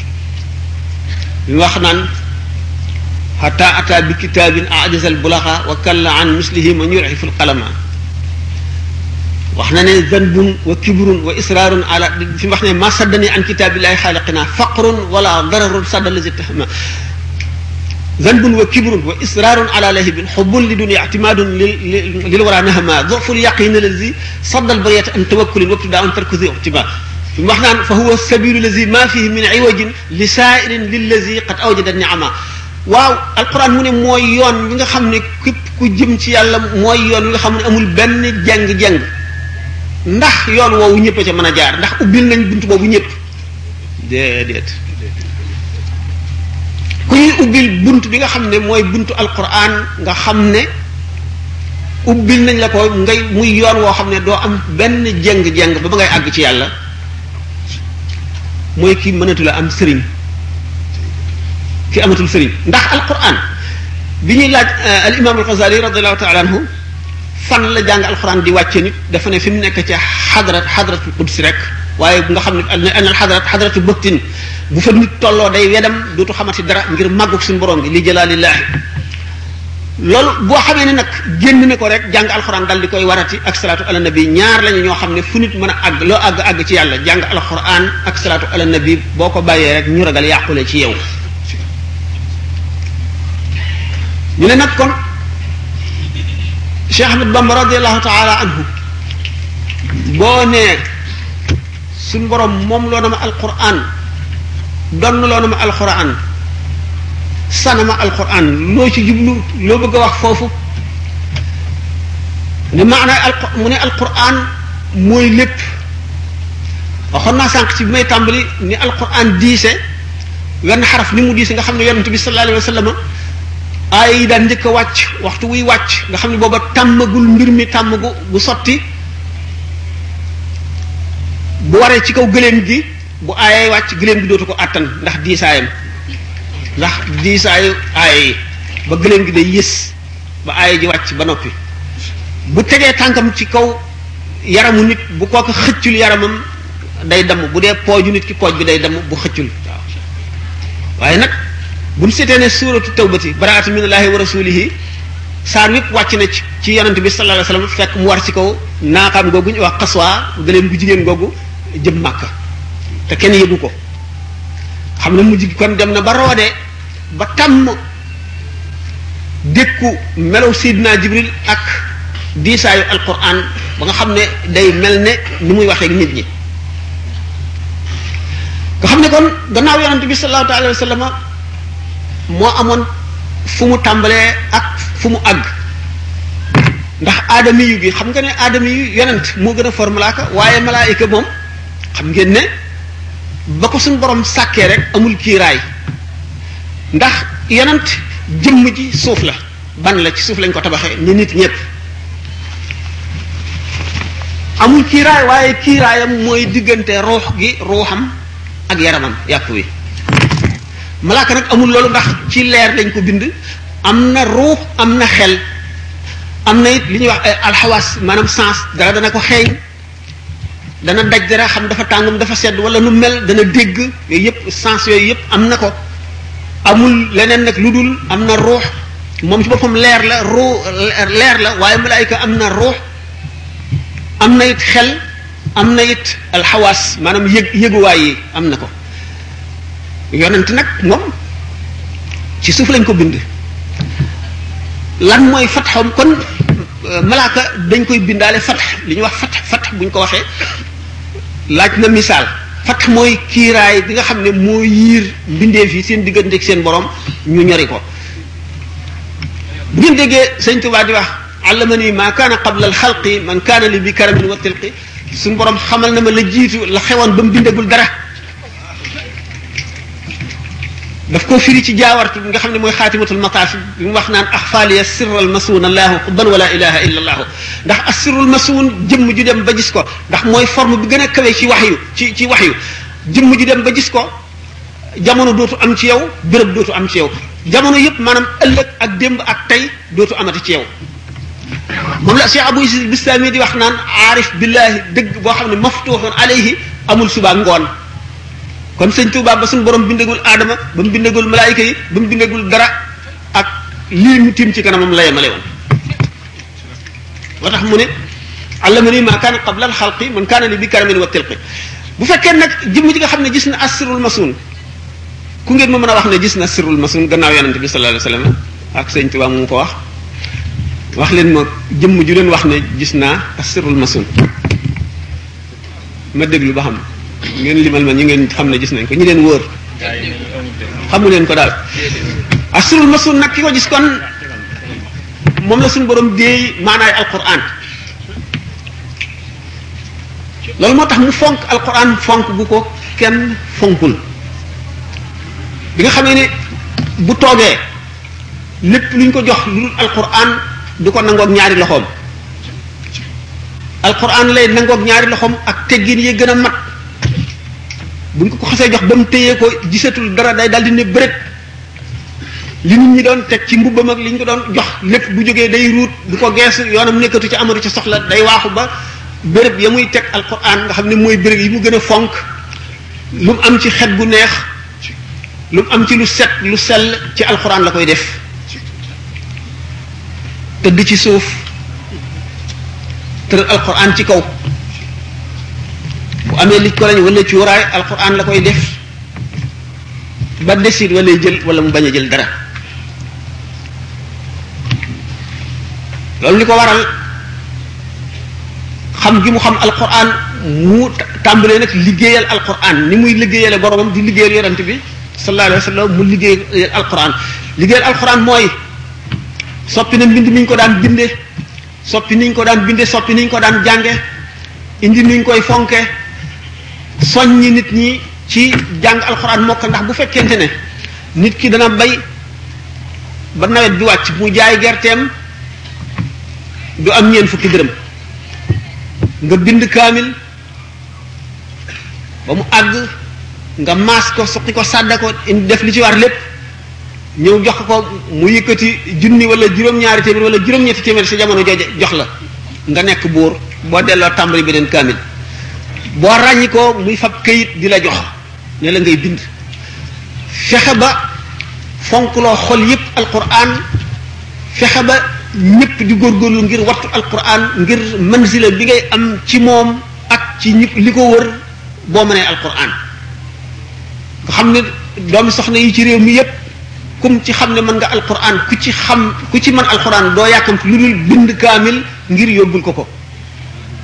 wax naan xata ata bi kitaabin ajaza albulaxa wa kalla an mislihi man yurifu alqalama wax na ne zanbun wa kibrun wa israarun ala fi mu wax ne ma saddani an kitaabillahi xaaliqina faqrun wala dararun sadda lazi tahma zanbun wa kibrun wa israarun ala lahibin xubbun li dunia ictimaadun lil wara nahama doful yaqin allazi sadda albariyata an tawakkulin wabtidaa an tarkuzi ictiba fi mu wax naan fa huwa sabilu lazi ma fihi min iwajin li saairin lillazi qad awjada niama waaw alquran mu ne mooy yoon wi nga xam ne képp ku jëm ci yàlla mooy yoon wi nga xam ne amul benn jeng-jeng ndax yoon woowu ñëpp a ca mën a jaar ndax ubbil nañ bunt boobu ñëpp déedéet ku ñuy ubbil bunt bi nga xam ne mooy buntu alquran nga xam ne ubbil nañ la ko ngay muy yoon woo xam ne doo am benn jeng-jeng ba ba ngay àgg ci yàlla mooy ki mënatu la am sëriñ ki amatul sëriñ ndax alquran bi ñuy laaj al imam al Ghazali radiallahu taala anhu fan la jàng alquran di wàcce nit dafa ne fi mu nekk ca xadrat xadratul qudsi rek waaye nga xam ne anal xadrat xadratu bëktin bu fa nit tolloo day wedam dootu xamati dara ngir màggug suñu borom bi li jëlaalillaahi loolu boo xamee ne nag génn ne ko rek jàng alxuraan dal di koy warati ak salaatu ala nabi ñaar lañu ñoo xam ne fu nit mën a àgg loo àgg àgg ci yàlla jàng alxuraan ak salaatu ala nabi boo ko bàyyee rek ñu ragal yàqule ci yow ñu ne nag kon Cheikh Ahmed Bamba radiallahu taala anhu boo nee suñ borom moom loo na ma alquran donn loo na ma alquran sana ma alquran loo ci jublu loo bëgg a wax foofu ne maanaam al mu ne alquran mooy lépp waxoon naa sànq ci bi may tàmbali ni alquran diise wenn xaraf ni mu diise nga xam ne yonente bi sallallahu alayhi wa sallam aay yi daan njëkk a wàcc waxtu wuy wàcc nga xam ne booba tàmmagul mbir mi tàmm gu bu sotti bu waree ci kaw gëléem gi bu aayee wàcc gëléem gi dootu ko àttan ndax diisaayam ndax diisaayu aaye yi ba gëléem gi day yës ba aaye ji wàcc ba noppi bu tegee tànkam ci kaw yaramu nit bu kooku xëccul yaramam day damm bu dee pooju nit ki pooj bi day damm bu xëccul waaw waaye nag bu ñu seetee ne suuratu tawbati baraatu minallahi wa rasulihi saar wépp wàcc na ci ci yonente bi sallallahu alayhi wasallam fekk mu war ci kaw naaqaam googu ñu wax xaswaa gëléem gu jigéen googu jëm màkka te kenn yëgu ko xam ne mujj gi kon dem na ba roodee ba tàmm dékku melow Seydina Jibril ak diisaayu alquran ba nga xam ne day mel ne ni muy waxee nit ñi nga xam ne kon gannaaw yonent bi sallallahu alayhi wa sallam moo amoon fu mu tàmbalee ak fu mu àgg ndax aadami yu gi xam nga ne aadami yu yonent moo gën a for malaaka waaye malaayika moom xam ngeen ne ba ko suñu borom sàkkee rek amul kiiraay ndax yonent jëmm ji suuf la ban la ci suuf lañ ko tabaxee ni nit ñëpp amul kiiraay waaye kiiraayam mooy diggante ruux gi ruuxam ak yaramam yàpp wi malaaka nag amul loolu ndax ci leer lañ ko bind am na ruux am na xel am na it li ñuy wax alxawaas maanaam sens dara dana ko xeeñ dana daj dara xam dafa tàngum dafa sedd wala nu mel dana dégg yooyu yëpp sens yooyu yëpp am na ko amul leneen nag lu dul am na ruux moom ci boppam leer la ruux leer la waaye malaayika am na ruux am na it xel am na it alxawaas maanaam yëg yëguwaay yi am na ko yonent nag moom ci suuf lañ ko bind lan mooy fatxam kon malaaka dañ koy bindaale fatx li ñuy wax fatx fatx bu ñu ko waxee laaj na misaal fatx mooy kiiraay bi nga xam ne moo yiir mbindeef yi seen diggante ak seen borom ñu ñori ko bu ngeen déggee sëñ Tuubaa di wax allamani ma kaana qabla alxalqi man kaana li bi karamin wa tilqi suñu borom xamal na ma la jiitu la xewoon ba mu bindagul dara daf koo firi ci jaawartu bi nga xam ne mooy xaatimatul mataaf bi mu wax naan axfaaliya sirral masuun allahu xubban wala ilaha illa allahu ndax assirul masuun jëmm ju dem ba gis ko ndax mooy forme bi gën a kawe ci wax yu ci ci wax yu jëmm ju dem ba gis ko jamono dootu am ci yow béréb dootu am ci yow jamono yëpp maanaam ëllëg ak démb ak tey dootu amati ci yow moom la Cheikh Abou Isis Bistami di wax naan aarif billahi dëgg boo xam ne maftuuxun alayhi amul suba ngoon kon sëñ Tuubaa ba suñu borom bindagul aadama ba mu bindagul malaayika yi ba mu bindagul dara ak lii mu tiim ci kanamam la yemale woon moo tax mu ne allamani ma kaana qabla al xalqi man kaana li bi karamin wa tilqi bu fekkee nag jëmm ji nga xam ne gis na asirul masun ku ngeen ma mën a wax ne gis na asirul masun gannaaw yonente bi sallallahu alayhi wasallam ak sëñ Tuubaa mu ko wax wax leen ma jëmm ju leen wax ne gis naa asirul masun ma déglu ba xam ngeen limal ma ñi ngeen xam ne gis nañ ko ñi leen wóor xamu leen ko daal asirul masun nag ki ko gis kon moom la suñu borom déey maanaay alquran loolu moo tax mu fonk alquran fonk bu ko kenn fonkul bi nga xamee ne bu toogee lépp luñ ko jox lu dul alquran du ko nangoog ñaari loxoom alquran lay nangoog ñaari loxoom ak teggin yi gën a mat buñ ko ko xasee jox ba mu téyee ko gisatul dara day daldi ne bërét li nit ñi doon teg ci mbubbam ak li ñu ko doon jox lépp bu jógee day ruut du ko gees yoonam nekkatu ci amatu ci soxla day waaxu ba béréb ya muy teg alquran nga xam ne mooy béréb yi mu gën a fonk lu mu am ci xet gu neex lu mu am ci lu set lu sell ci alquran la koy def tëdd ci suuf tëral alquran ci kaw bu amee li ko lañ wala cuuraay alquran la koy def ba desit wala jël wala mu bañ a jël dara loolu li ko waral xam gi mu xam alquran mu tàmbalee nag liggéeyal alquran ni muy liggéeyale boromam di liggéeyal yonent bi sallallahu alayhi wa sallam mu liggéeyal alquran liggéeyal alquran mooy soppi na mbind mi ñu ko daan binde soppi niñ ko daan binde soppi niñ ko daan jànge indi niñ koy fonke soññi nit ñi ci jàng alxuraan mokk ndax bu fekkente ne nit ki dana bay ba nawet bi wàcc mu jaay gerteem du am ñeen fukki dërëm nga bind kaamil ba mu àgg nga maas ko suqi ko sàdda ko indi def li ci war lépp ñëw jox ko mu yëkkati junni wala juróom-ñaari téeméer wala juróom-ñetti téeméer sa jamono jooje jox la nga nekk buur boo delloo tàmbali beneen kaamil boo ràññi ko muy fab këyit di la jox ne la ngay bind fexe ba fonkloo xol yépp alquran fexe ba ñépp di góorgóorlu ngir wattu alquran ngir manzila bi ngay am ci moom ak ci ñi li ko wër boo mënee alquran nga xam ne doomi soxna yi ci réew mi yépp kum ci xam ne mën nga alquran ku ci xam ku ci mën alquran doo yàkkamti lu dul bind kaamil ngir yóbbul ko ko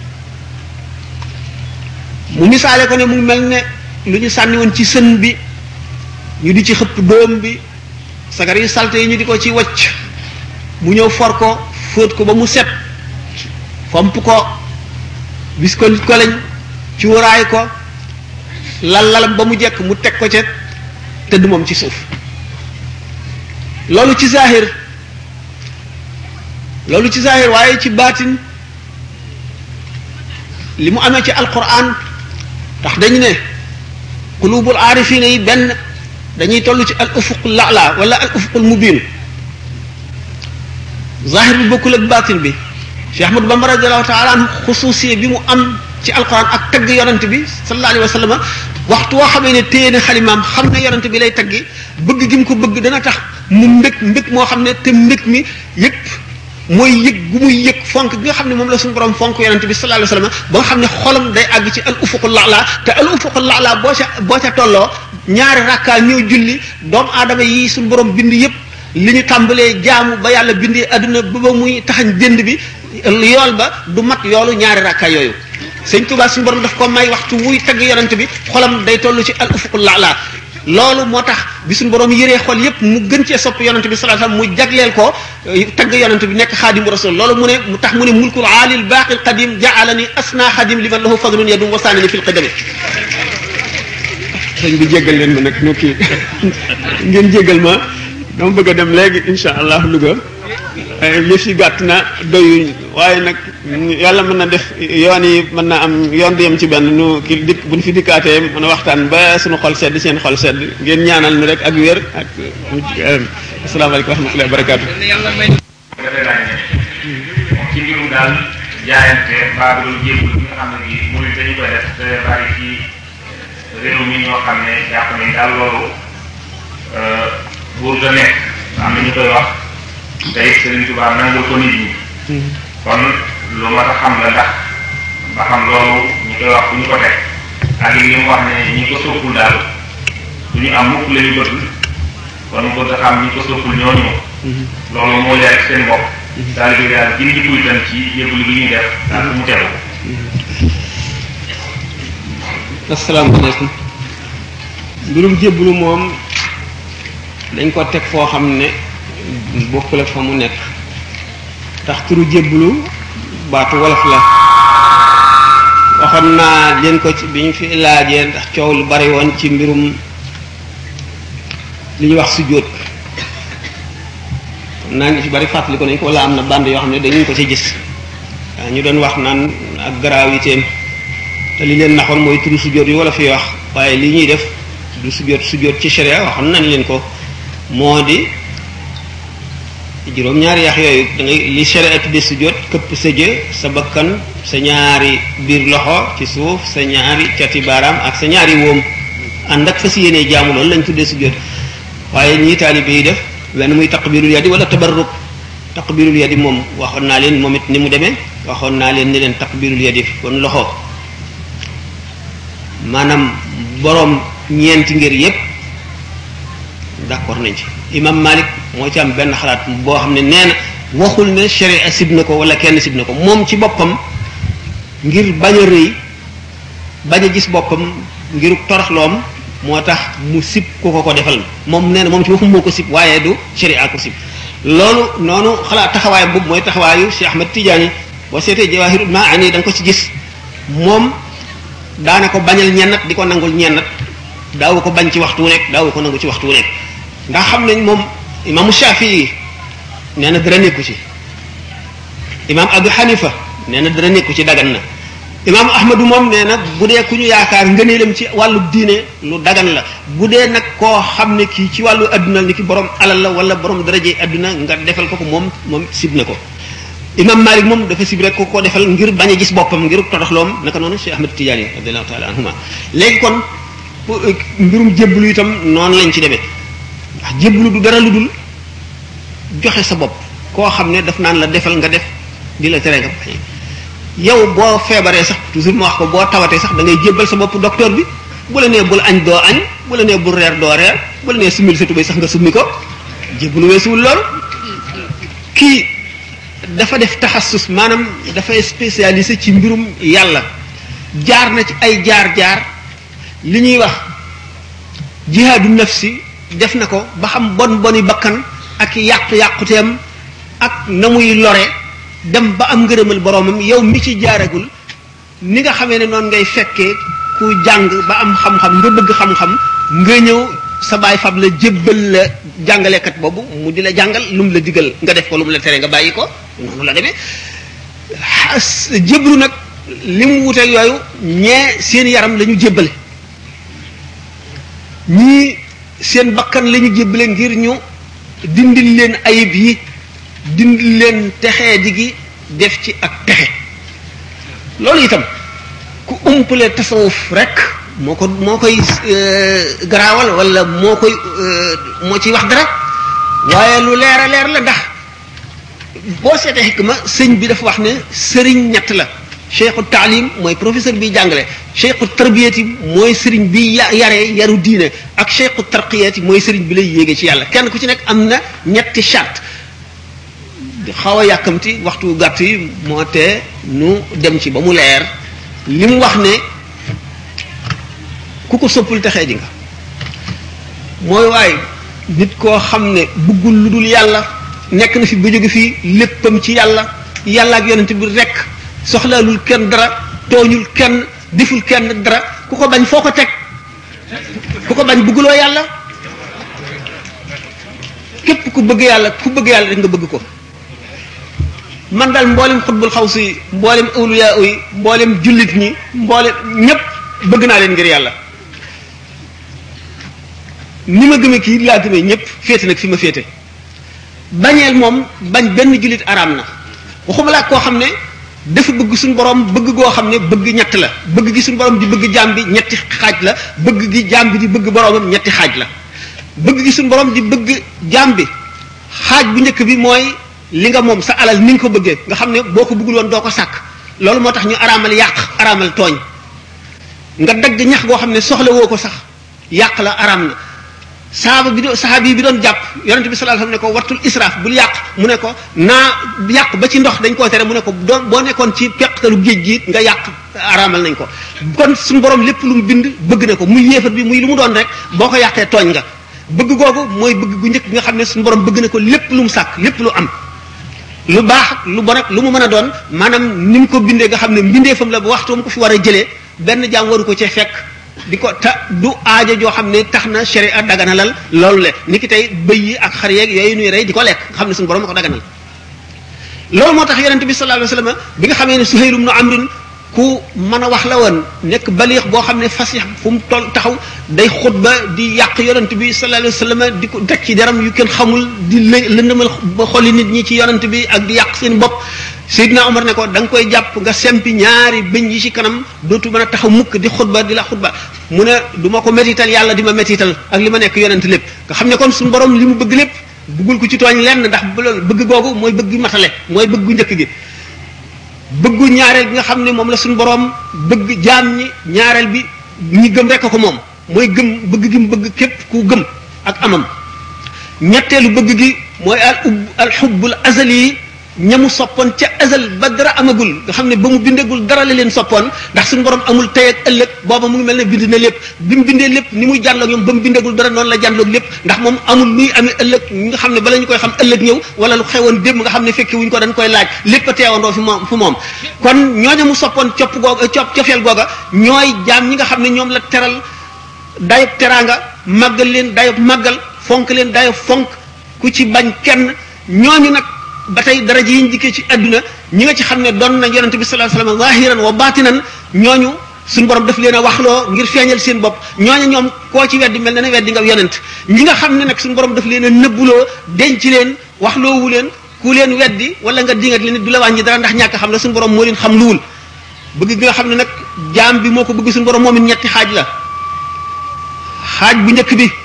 mu misaale ko ne mu mel ne lu ñu sànni woon ci sën bi ñu di ci xëpp doom bi sagar yi salte yi ñu di ko ci wacc mu ñëw for ko fóot ko ba mu set fomp ko bis ko nit ko lañ ci wuraay ko lal lalam ba mu jekk mu teg ko ca tëdd moom ci suuf loolu ci zahir loolu ci zahir waaye ci baatin li mu amee ci alquran tax dañu ne qulubul aarifina yi benn dañuy toll ci al ufuq lala wala al ufuqul mubin zahir bi bokkul ak baatin bi Cheikh Ahmadou Bamba radiallahu taala anhu xusuusiye bi mu am ci alquran ak tagg yonent bi sallallahu alayhi wa sallam waxtu woo xamee ne téye na xalimaam xam ne yonent bi lay taggi bëgg gi mu ko bëgg dana tax mu mbég mbég moo xam ne te mbég mi yëpp mooy yëg gu muy yëg fonk gi nga xam ne moom la suñu borom fonk yonent bi sallallahu alayhi wa sallam ba nga xam ne xolam day àgg ci al ufuqul la'la te al ufuqul la'la boo ca boo ca tolloo ñaari rakkaa ñëw julli doomu aadama yi suñu borom bind yëpp li ñu tàmbalee jaamu ba yàlla bindee adduna ba ba muy taxañ jënd bi yool ba du mat yoolu ñaari rakkaa yooyu sëñ Tuubaa suñu borom daf ko may waxtu wuy tagg yonent bi xolam day toll ci al ufuqul la'la loolu moo tax bi suñu borom yëree xol yépp mu gën cee sopp yonent bi sallallahu alayhi wasallam mu jagleel ko tagg yonent bi nekk xaadimu rasul loolu mu ne mu tax mu ne mulkul aalil baaqil qadim ja'alani asna xadim liman lahu fadlun yadum wasaanani fil qadami sëñ bi jéggal leen ma nag no kii ngeen jéggal ma dama bëgg a dem léegi insha allah Louga yëf yi gàtt na doyuñ waaye nag yàlla mën na def yoon yi mën na am yoon du yem ci benn nu ki dikk buñ fi dikkaatee mën a waxtaan ba suñu xol sedd seen xol sedd ngeen ñaanal ni rek ak wér ak asalaamaaleykum wa rahmatullahi wa barakaatu dafay laaj ne moom ci mbirum daal jaayante mbaa bi doon jéegul bi nga xam ne bii muy dañu koy def te bari ci réew mi ñoo xam ne jàpp nañ daal loolu buur da nekk am na ñu koy wax tey Serigne Touba nangul ko nit ñi kon lu mat a xam la ndax ba xam loolu ñu koy wax fu ñu ko teg ak li mu wax ne ñi ko soppul daal du ñu am mukk la ñu bëgg kon mu bëgg a xam ñi ko soppul ñooñu loolu moo leer ak seen bopp daal di daal gën di itam ci yëgul gi ñuy def daal fu mu tegu asalaamaaleykum mbirum jébbalu moom dañ ko teg foo xam ne bokkul ak fa mu nekk tax turu jébbalu baatu wolof la waxoon naa leen ko ci bi ñu fi laajee ndax coow lu bari woon ci mbirum li ñuy wax sujjóot naa ngi ci bari fàttali ko nañ ko wala am na band yoo xam ne dañu ko ci gis waaw ñu doon wax naan ak gravité te li leen naxoon mooy turu sujjóot yi wala fi wax waaye li ñuy def du sujjóot sujjóot ci sharia waxoon nañ leen ko moo di juróom ñaari yax yooyu da ngay li sharia tudde sujjóot këpp sa jë sa bakkan sa ñaari biir loxo ci suuf sa ñaari cati baaraam ak sa ñaari wóom ànd ak fas yéenee jaamu loolu lañ tuddee sujjóot waaye ñii taalibe yi def wenn muy taqbirul yadi wala tabarruk taqbirul yadi moom waxoon naa leen moom it ni mu demee waxoon naa leen ni leen taqbirul yadi kon loxo maanaam boroom ñeenti ngir yépp d'accord nañ ci imam Malik moo ci am benn xalaat boo xam ne nee na waxul ne sharia sib na ko wala kenn sib na ko moom ci boppam ngir bañ a rëy bañ a gis boppam ngir toroxloom moo tax mu sib ku ko ko defal moom nee na moom ci boppam moo ko sib waaye du sharia ko sib loolu noonu xalaat taxawaay boobu mooy taxawaayu Cheikh Ahmad Tidiane boo seetee Jawahirul Maani da nga ko ci gis moom daana ko bañal ñennat di ko nangul ñennat daawu ko bañ ci waxtu wu nekk daawu ko nangu ci waxtu wu nekk ndax xam nañ moom imaamu Shafii nee na dara nekku ci imaam Abu Hanifa nee na dara nekku ci dagan na imaam Ahmadu moom nee na bu dee ku ñu yaakaar ngëneelam ci wàllu diine lu dagan la bu dee nag koo xam ne kii ci wàllu adduna ni ki borom alal la wala borom daraje adduna nga defal ko ko moom moom sib na ko imam Malik moom dafa sib rek ko ko defal ngir bañ a gis boppam ngir toroxloom naka noonu Cheikh Ahmed Tidiane radiallahu taala anhuma léegi kon mbirum jébbalu itam noonu lañ ci demee ndax jébbalu du dara lu dul joxe sa bopp koo xam ne daf naan la defal nga def di la tere nga bañ yow boo feebaree sax toujours ma wax ko boo tawatee sax da ngay jébbal sa bopp docteur bi bu la nee bul añ doo añ bu la nee bul reer doo reer bu la nee summil sa tubéy sax nga summi ko jébbalu weesuwul lool kii dafa def taxassus maanaam dafay spécialisé ci mbirum yàlla jaar na ci ay jaar-jaar li ñuy wax jihaadu nafsi def na ko ba xam bon boni bakkan ak yàqu-yàquteem ak na muy lore dem ba am ngërëmal boroomam yow mi ci jaaragul ni nga xamee ne noonu ngay fekkee ku jàng ba am xam-xam nga bëgg xam-xam nga ñëw sa baay fab la jébbal la jàngalekat boobu mu di la jàngal lu mu la digal nga def ko lu mu la tere nga bàyyi ko noonu la demee jébbalu nag li mu wuteeg yooyu ñee seen yaram la ñu jébbale ñii seen bakkan la ñu jébbale ngir ñu dindil leen ayib yi dindil leen texee di gi def ci ak texe loolu itam ku umpale tasawuf rek moo ko moo koy garaawal wala moo koy moo ciy wax dara waaye lu leer a leer la ndax boo seetee xikma sëñ bi dafa wax ne sëriñ ñett la cheikhu taalim mooy professeur bi jàngale cheikhu tarbiyati mooy sëriñ bi yaree yaru diine ak cheikhu tarqiyati mooy sëriñ bi lay yéege ci yàlla kenn ku ci nekk am na ñetti charte xaw a yàkkamti waxtu gàtt yi moo tee nu dem ci ba mu leer li mu wax ne ku ko soppul texee ji nga mooy waaye nit koo xam ne bëggul lu dul yàlla nekk na fi ba jóge fii léppam ci yàlla yàlla ak yonent bi rekk soxlaalul kenn dara tooñul kenn deful kenn dara ku ko bañ foo ko teg ku ko bañ bëgguloo yàlla képp ku bëgg yàlla ku bëgg yàlla rek nga bëgg ko man daal mboolem xutbul xaw si mboolem awliyaa yi mboolem jullit ñi mboolem ñépp bëgg naa leen ngir yàlla ni ma gëmee kii laa gëmee ñépp féete nag fi ma féete bañeel moom bañ benn jullit araam na waxuma laa koo xam ne dafa bëgg suñu borom bëgg goo xam ne bëgg ñett la bëgg gi suñu borom di bëgg jaam bi ñetti xaaj la bëgg gi jaam bi di bëgg boromam ñetti xaaj la bëgg gi suñu borom di bëgg jaam bi xaaj bu njëkk bi mooy li nga moom sa alal ni nga ko bëggee nga xam ne boo ko bëggul woon doo ko sàkk loolu moo tax ñu araamal yàq araamal tooñ nga dagg ñax goo xam ne soxla woo ko sax yàq la araam na saaba bi doon sahabi bi doon jàpp yonente bi sallallahu alayhi wasallam ne ko wattul israaf bul yàq mu ne ko naa yàq ba ci ndox dañ koo tere mu ne ko doon boo nekkoon ci peqtalu géej gi nga yàq araamal nañ ko kon suñu borom lépp lu mu bind bëgg na ko muy yéefar bi muy lu mu doon rek boo ko yàqee tooñ nga bëgg googu mooy bëgg gu njëkk nga xam ne suñu borom bëgg na ko lépp lu mu sàkk lépp lu am lu baax ak lu bon ak lu mu mën a doon maanaam ni mu ko bindee nga xam ne mbindeefam la ba waxtu mu ko fi war a jëlee benn jaam waru ko cee fekk di ko ta du aajo joo xam ne tax na sharia daganalal loolu le ni ki tey bëy yi ak xar yeeg yooyu nuy rey di ko lekk nga xam ne suñu borom a ko daganal loolu moo tax yonente bi sallallahu alayhi wasallam bi nga xamee ne Suhayl ibn Amr ku mën a wax la woon nekk baliix boo xam ne fasix fu mu toll taxaw day xutba di yàq yonent bi sallallahu alayhi wasallam di ko teg ci deram yu kenn xamul di lë lëndëmal ba xolli nit ñi ci yonent bi ak di yàq seen bopp Seydina Omar ne ko da nga koy jàpp nga sempi ñaari bëñ yi ci kanam dootu mën a taxaw mukk di xutba di la xutba mu ne du ma ko métital yàlla di ma métital ak li ma nekk yonent lépp nga xam ne kon suñu borom li mu bëgg lépp bëggul ko ci tooñ lenn ndax loolu bëgg googu mooy bëgg matale mooy bëgg gu njëkk gi bëggu ñaareel bi nga xam ne moom la suñu borom bëgg jaam ñi ñaareel bi ñi gëm rek ko moom mooy gëm bëgg gi mu bëgg képp ku gëm ak amam ñetteelu bëgg gi mooy al ub al xubbul azali yi ñamu soppoon ca azal ba dara amagul nga xam ne ba mu bindagul dara la leen soppoon ndax suñu borom amul tey ak ëllëg booba mu ngi mel ne bind na lépp bi mu bindee lépp ni muy jànloog ñoom ba mu bindagul dara noonu la jànloog lépp ndax moom amul luy amee ëllëg nga xam ne bala ñu koy xam ëllëg ñëw wala lu xewoon démb nga xam ne fekke wuñ ko dañ koy laaj lépp a teewandoo fi moom fu moom kon ñooñu mu soppoon copp googa copp cofeel googa ñooy jaam ñi nga xam ne ñoom la teral dayob teraanga màggal leen dayob màggal fonk leen dayob fonk ku ci bañ kenn ñooñu nag ba tey daraja yi ñu dikkee ci àdduna ñi nga ci xam ne doon na yonente bi sallallahu alayhi wasallam zahiran wa batinan ñooñu suñu borom daf leen a waxloo ngir feeñal seen bopp ñooñu ñoom koo ci weddi mel na ne weddi nga yonent ñi nga xam ne nag suñu borom daf leen a nëbbuloo denc leen waxloowu leen ku leen weddi wala nga dingat leen du la wàññi dara ndax ñàkk xam la suñu borom moo leen xam luwul bëgg gi nga xam ne nag jaam bi moo ko bëgg suñu borom moom it ñetti xaaj la xaaj bu njëkk bi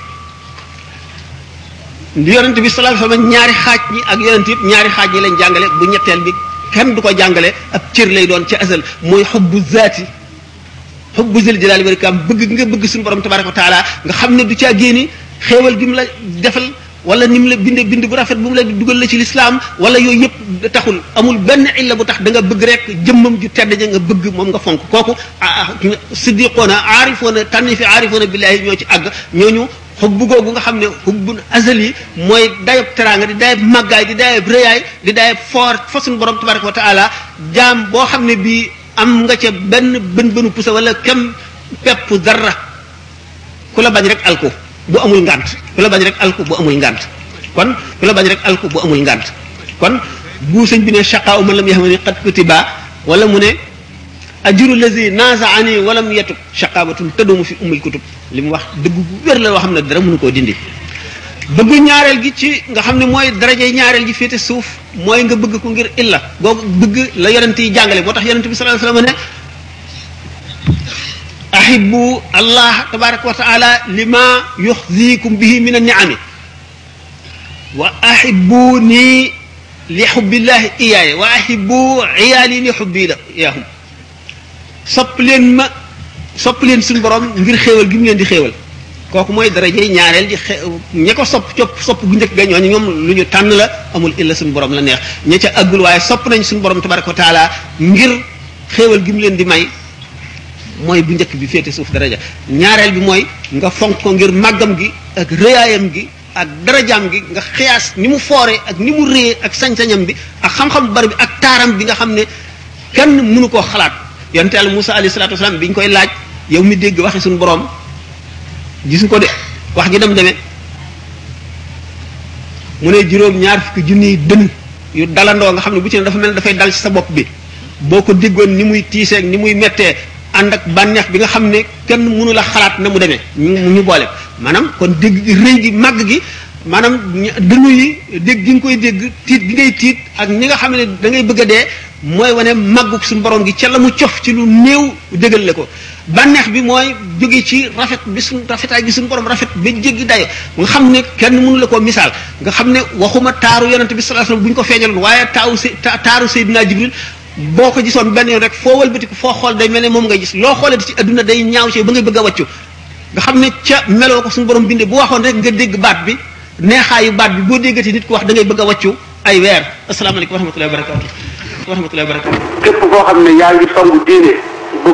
li yonent bi sallallahu alayhi wasallam ñaari xaaj ñi ak yonent yëpp ñaari xaaj ñi lañ jàngale bu ñetteel bi kenn du ko jàngale ab cër lay doon ci asal mooy xubbu zaati xubbu zil jalaali wal ikram bëgg nga bëgg suñu borom tabaraka wa taala nga xam ne du caa génni xéewal gi mu la defal wala ni mu la binde bind bu rafet bu mu la dugal la ci lislaam wala yooyu yëpp taxul amul benn illa bu tax da nga bëgg rek jëmmam ju tedd ja nga bëgg moom nga fonk kooku siddiqoona aarifoona tànni fi aarifoona billahi ñoo ci àgg ñooñu xubbu googu nga xam ne xubbun azali mooy dayab teraanga di dayab màggaay di dayab rëyaay di dayab foor fa suñu borom tabaraka wa taala jaam boo xam ne bii am nga ca benn bën bënu pusa wala kem pepp dara ku la bañ rek alku bu amul ngànt ku la bañ rek alku bu amul ngànt kon ku la bañ rek alku bu amul ngànt kon bu sëñ bi ne shaqaa man lam yaxamani qad kutiba wala mu ne ajuru lazi nazaani walam yatub shaqaabatun tëddumu fi umul kutub li mu wax dëgg bu wér la loo xam ne dara mënu koo dindi bëgg ñaareel gi ci nga xam ne mooy daraje ñaareel gi féete suuf mooy nga bëgg ko ngir illa googu bëgg la yonent yi jàngale moo tax yonent bi sallallahu alayhi wasallam ne ahibbu allah tabaraka wa taala lima yuxzikum bihi min anniami wa ahibbuni li xubbillahi iyaaya wa ahibbu iyaali li xubbi la iyaahum sopp leen ma sopp leen suñu borom ngir xéewal gi mu leen di xéewal kooku mooy daraje ñaareel di xe ña ko sopp copp sopp gu njëkk ga ñooñu ñoom lu ñu tànn la amul illa suñu borom la neex ña ca àggul waaye sopp nañ suñu borom tabaraka wa taala ngir xéewal gi mu leen di may mooy bu njëkk bi féete suuf daraja ñaareel bi mooy nga fonk ko ngir màggam gi ak rëyaayam gi ak darajaam gi nga xiyaas ni mu foore ak ni mu réye ak sañ-sañam bi ak xam-xam bu bari bi ak taaram bi nga xam ne kenn mënu koo xalaat yonte yàlla Musa alayhi salaatu wasalaam bi ñu koy laaj yow mi dégg waxi suñu borom gis ko de wax ji dem demee mu ne juróom ñaar fukki junniy dënn yu dalandoo nga xam ne bu ci ne dafa mel ne dafay dal ci sa bopp bi boo ko déggoon ni muy tiiseeg ni muy mettee ànd ak bànneex bi nga xam ne kenn mënu la xalaat na mu demee ñu ñu boole maanaam kon dégg gi rëy gi màgg gi maanaam dënnu yi dégg gi nga koy dégg tiit gi ngay tiit ak ñi nga xam ne da ngay bëgg a dee mooy wane màggug suñu borom gi ca la mu cof ci lu néew dégal la ko bànneex bi mooy jóge ci rafet bi suñ rafetaay gi suñu borom rafet ba jéggi dayo nga xam ne kenn mënu la koo misaal nga xam ne waxuma taaru yonente bi sallallahu alayhi wasallam bu ñu ko feeñaloon waaye taawu s taaru Seydina Jibril boo ko gisoon benn yoon rek foo wëlbatiku foo xool day mel ne moom ngay gis loo xoolee ci adduna day ñaaw ci ba ngay bëgg a wàccu nga xam ne ca meloo ko suñu borom bindee bu waxoon rek nga dégg baat bi neexaayu baat bi boo déggati nit ko wax da ngay bëgg a wàccu ay weer asalaamaaleykum wa rahmatullahi wa barakatu wa rahmatullahi wa barakatu képp koo xam ne yaa ngi songu diine